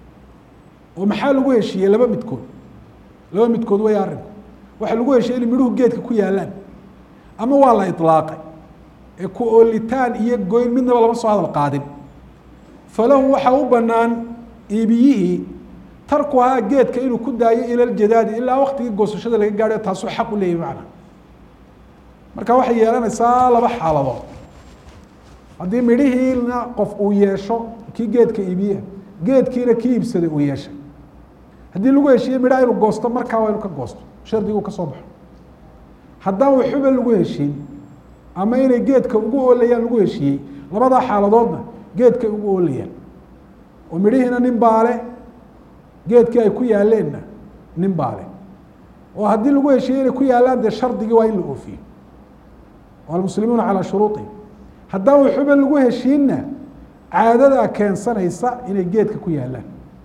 oo maxaa lagu heshiiyey laba midkood laba midkood way arinku waxaa lagu heshiiyey in midhuhu geedka ku yaalaan ama waa la iطlaaqay ee ku oolitaan iyo goyn midnaba lama soo hadal qaadin falahu waxaa u banaan iibiyihii tarkuhaa geedka inuu ku daayo ila ljadaadi ilaa waktigii goosashada laga gaadho taasuu xaq u leeyahy macna marka waxay yeelanaysaa laba xaaladood haddii midhihiina qof uu yeesho kii geedka iibiye geedkiina kii iibsaday uu yeeshay haddii lagu heshiiyey midhaha inuu goosto markaa waa inuu ka goosto shardiguu ka soo baxo haddaan waxuba lagu heshiin ama inay geedka ugu oolayaan lagu heshiiyey labadaa xaaladoodna geedkay ugu oolayaan oo midhihiina nin baale geedkii ay ku yaaleenna nin baale oo haddii lagu heshiiyey inay ku yaalaan dee shardigii waa in la oofiyo almuslimuuna calaa shuruuطihim haddaan waxuba lagu heshiinna caadadaa keensanaysa inay geedka ku yaalaan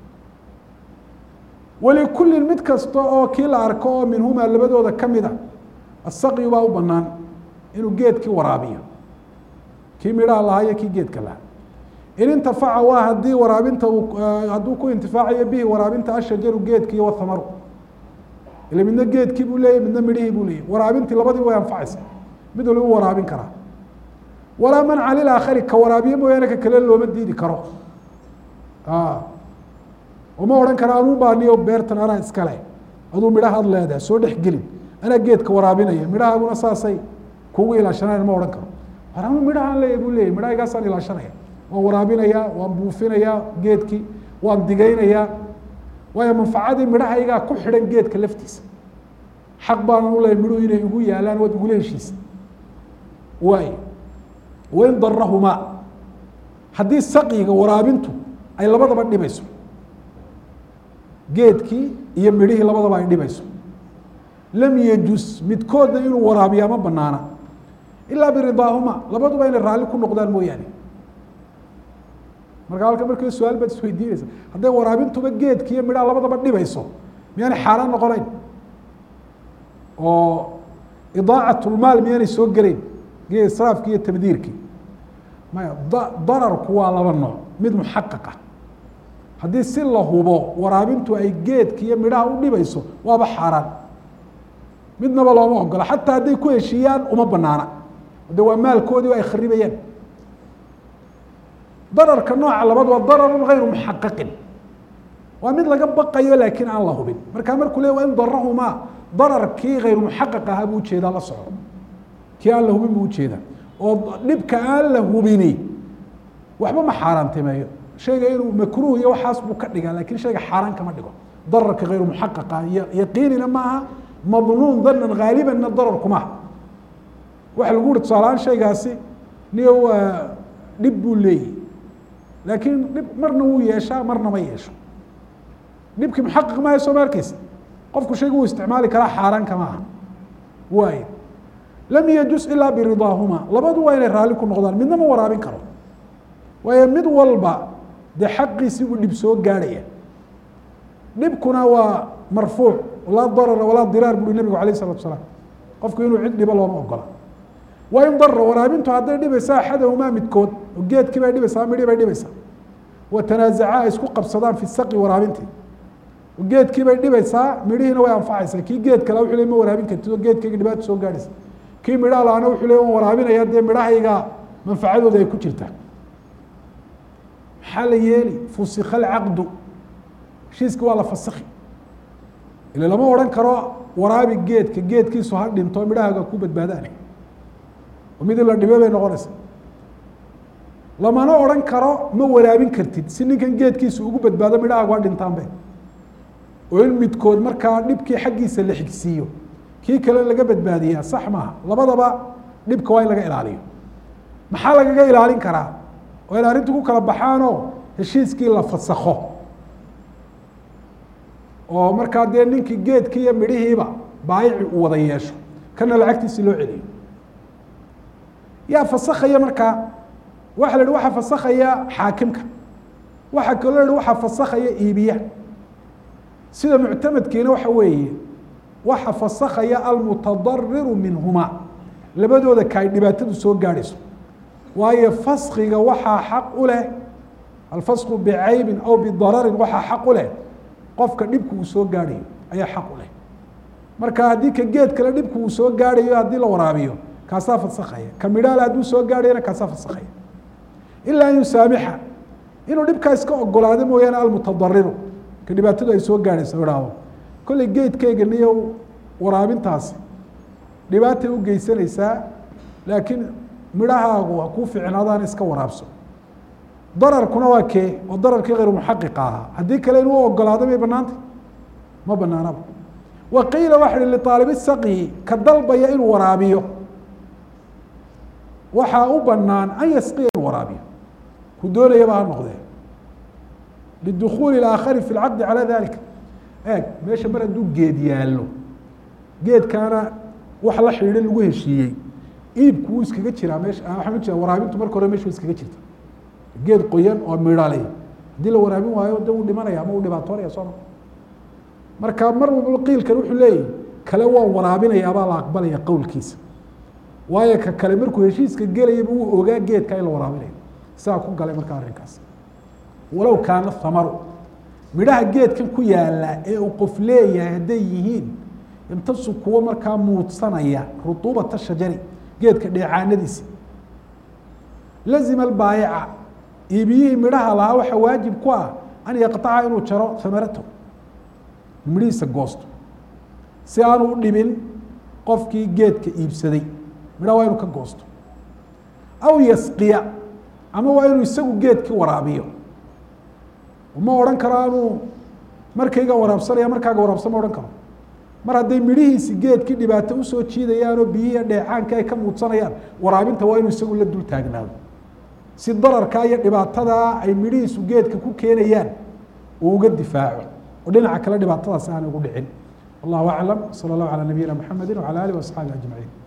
walikullin mid kasta oo kii la arko oo minhumaa labadooda ka mida asaqyu baa u banaan inuu geedkii waraabiyo kii midhaha lahaa iyo kii geedka lahaa in intafaca waa haddii waraabinta hadduu ku intifaacayo bihi waraabinta ashajaru geedkii wathamaru ile midna geedkii buu leeyay midna midhihii buu leeyay waraabintii labadiiba way anfacaysa mid waliba waraabin karaa walaa manca lilaakhari ka waraabiye mooyaane ka kale looma diidi karo oma odhan kara anuu baaniyo beertan anaa iskale aduu midhahaad leedahay soo dhex gelin anaa geedka waraabinaya midhahaaguna saasay kugu ilaashanaan ma odhan karo war anuu midhahaan leeya buu leeyay midhahaygaasaan ilaashanaya waan waraabinayaa waan buufinayaa geedkii waan digaynayaa waayo manfacadii midhahaygaa ku xidhan geedka laftiisa xaq baanan u lehay midhuhu inay igu yaalaan waad igula heshiisa waay wain darahumaa haddii saqiga waraabintu ay labadaba dhibayso geedkii iyo midhihii labadaba ay dhibayso lam yajus midkoodna inuu waraabiyaa ma banaana ilaa biridaahuma labaduba inay raalli ku noqdaan mooyaane marka halka markii su-aal baad isweydiinaysa hadday waraabintuba geedki iyo midhaha labadaba dhibayso miyaanay xaaraan noqonayn oo idaacatlmaal miyaanay soo gelayn israafki iyo tabdiirkii maya dararku waa laba nooc mid muxaqaqa haddii si la hubo waraabintu ay geedka iyo midhaha u dhibayso waaba xaaraan midnaba looma ogola xataa hadday ku heshiiyaan uma banaana de waa maalkoodii ay kharibayaan dararka nooca labaad waa dararun hayru muxaqaqin waa mid laga baqayo laakiin aan la hubin markaa markuu le waa in darahumaa dararkii hayru muxaqaq ahaa buu ujeedaa la soco kii aan la hubin buu ujeedaa oo dhibka aan la hubini waxba ma xaaraantimeeyo shayga inuu makruuh iyo waxaas buu ka dhigaa lakin shayga xaaraan kama dhigo dararka hayru muxaqaqa yaqiinina maaha madnuun danan haalibanna dararku maaha waxa lagu uri tusaalahaan shaygaasi niyo dhib buu leeyahy laakiin dhib marna wuu yeeshaa marna ma yeesho dhibkii muxaqaq maaha soo ma arkeysa qofku shayga wuu isticmaali karaa xaaraan kama aha waay lam yajus ilaa biridaahuma labadu waa inay raalli ku noqdaan midna ma waraabin karo waayo mid walba dee xaqiisii buu dhib soo gaadhaya dhibkuna waa marfuuc laa darara walaa diraar buui nabigu alayh isalatu salaam qofku inuu cid dhibo looma ogola waa in darra waraabintu hadday dhibaysaa axadahumaa midkood oo geedkii bay dhibaysaa midhii bay dhibaysaa wa tanaasaca ay isku qabsadaan fi saqi waraabintii geedkii bay dhibaysaa midhihiina way anfacaysaa kii geed kale wuxuu le ma waraabin kartid oo geedkayga dhibaata soo gaadhaysa kii midhaha laana wuxuu le waan waraabinaya dee midhahayga manfacadooda ay ku jirtaa maxaa la yeeli fusika alcaqdu heshiiska waa la fasiki ila lama odhan karo waraabi geedka geedkiisu ha dhinto midhahaaga ku badbaadaan oo mid in la dhibe bay noqonaysa lamana odhan karo ma waraabin kartid si ninkan geedkiisu ugu badbaado midhahaagu ha dhintaanbe oo in midkood markaa dhibkii xaggiisa la xigsiiyo kii kale laga badbaadiyaa sax maaha labadaba dhibka waa in laga ilaaliyo maxaa lagaga ilaalin karaa oo in arrintu ku kala baxaanoo heshiiskii la fasakho oo markaa dee ninkii geedkii iyo midhihiiba baayici uu wada yeesho kana lacagtiisi loo celiyo yaa fasakhaya markaa waxa la yihi waxaa fasakhaya xaakimka waxaa kaloo la yihi waxaa fasakhaya iibiya sida muctamadkiina waxa weeye waxa fasakhaya almutadariru minhuma labadooda ka ay dhibaatadu soo gaadhayso waayo faskiga waxaa xaq u leh alfasku bicaybin aw bidararin waxaa xaq u leh qofka dhibku uu soo gaadhayo ayaa xaq u leh marka haddii ka geed kale dhibku uu soo gaadhayo haddii la waraabiyo kaasaa fasakhaya ka midhaale hadduu soo gaadhayana kaasaa fasakhaya ilaa an yusaamixa inuu dhibkaa iska ogolaado mooyaane almutadariru ka dhibaatadu ay soo gaadhayso idhaahdo kolley geedkayga niyo waraabintaasi dhibaatay u geysanaysaa laakiin midhahaagu ha kuu ficnaadaan iska waraabso dararkuna waa kee oo dararkii hayr muxaqiqa ahaa haddii kale inuu ogolaado may banaantay ma banaanaba wa qiila waxa hi liaalibi saqyi ka dalbaya inuu waraabiyo waxaa u banaan an yasqiya inuu waraabiyo ku doonayaba ha noqdee lidukuuli aakhari fi lcaqdi calaa dalika eeg meesha mar hadduu geed yaallo geedkaana wax la xidhiidha lagu heshiiyey iibku wuu iskaga jiraa meesha waxaan ujeeda waraabintu marka hore mesha wa iskaga jirta geed qoyan oo midhale haddii la waraabin waayo de wuu dhimanaya ama uu dhibaatoonaya sooma marka mar walba qiilkan wuxuu leeyahy kale waan waraabinaya baa la aqbalaya qowlkiisa waayo ka kale markuu heshiiska gelayaba wuu ogaa geedka in la waraabinayo sidaa ku galay marka arrinkaas walow kaana hamaru midhaha geedkan ku yaala ee uu qof leeyahay hadday yihiin intasu kuwo markaa muudsanaya rutuubata shajari geedka dheecaanadiisa lazima albaayica iibiyihii midhaha lahaa waxaa waajib ku ah an yaqطaca inuu jaro hamaratahu midhihiisa goosto si aanu u dhibin qofkii geedka iibsaday midhaha waa inuu ka goosto aw yasqiya ama waa inuu isagu geedkii waraabiyo ma odhan karo anuu markayga waraabsanaya markaaga waraabsan ma odhan karo mar hadday midhihiisi geedkii dhibaato usoo jiidayaanoo biyihii dheecaanka ay ka muudsanayaan waraabinta waa inuu isagu la dul taagnaado si dararkaa iyo dhibaatadaa ay midhihiisu geedka ku keenayaan uu uga difaaco oo dhinaca kale dhibaatadaasi aanay ugu dhicin wallahu aclam salى اllahu alى nabiyina mxamedi wعalى alih وaصxaabi aجmaعiin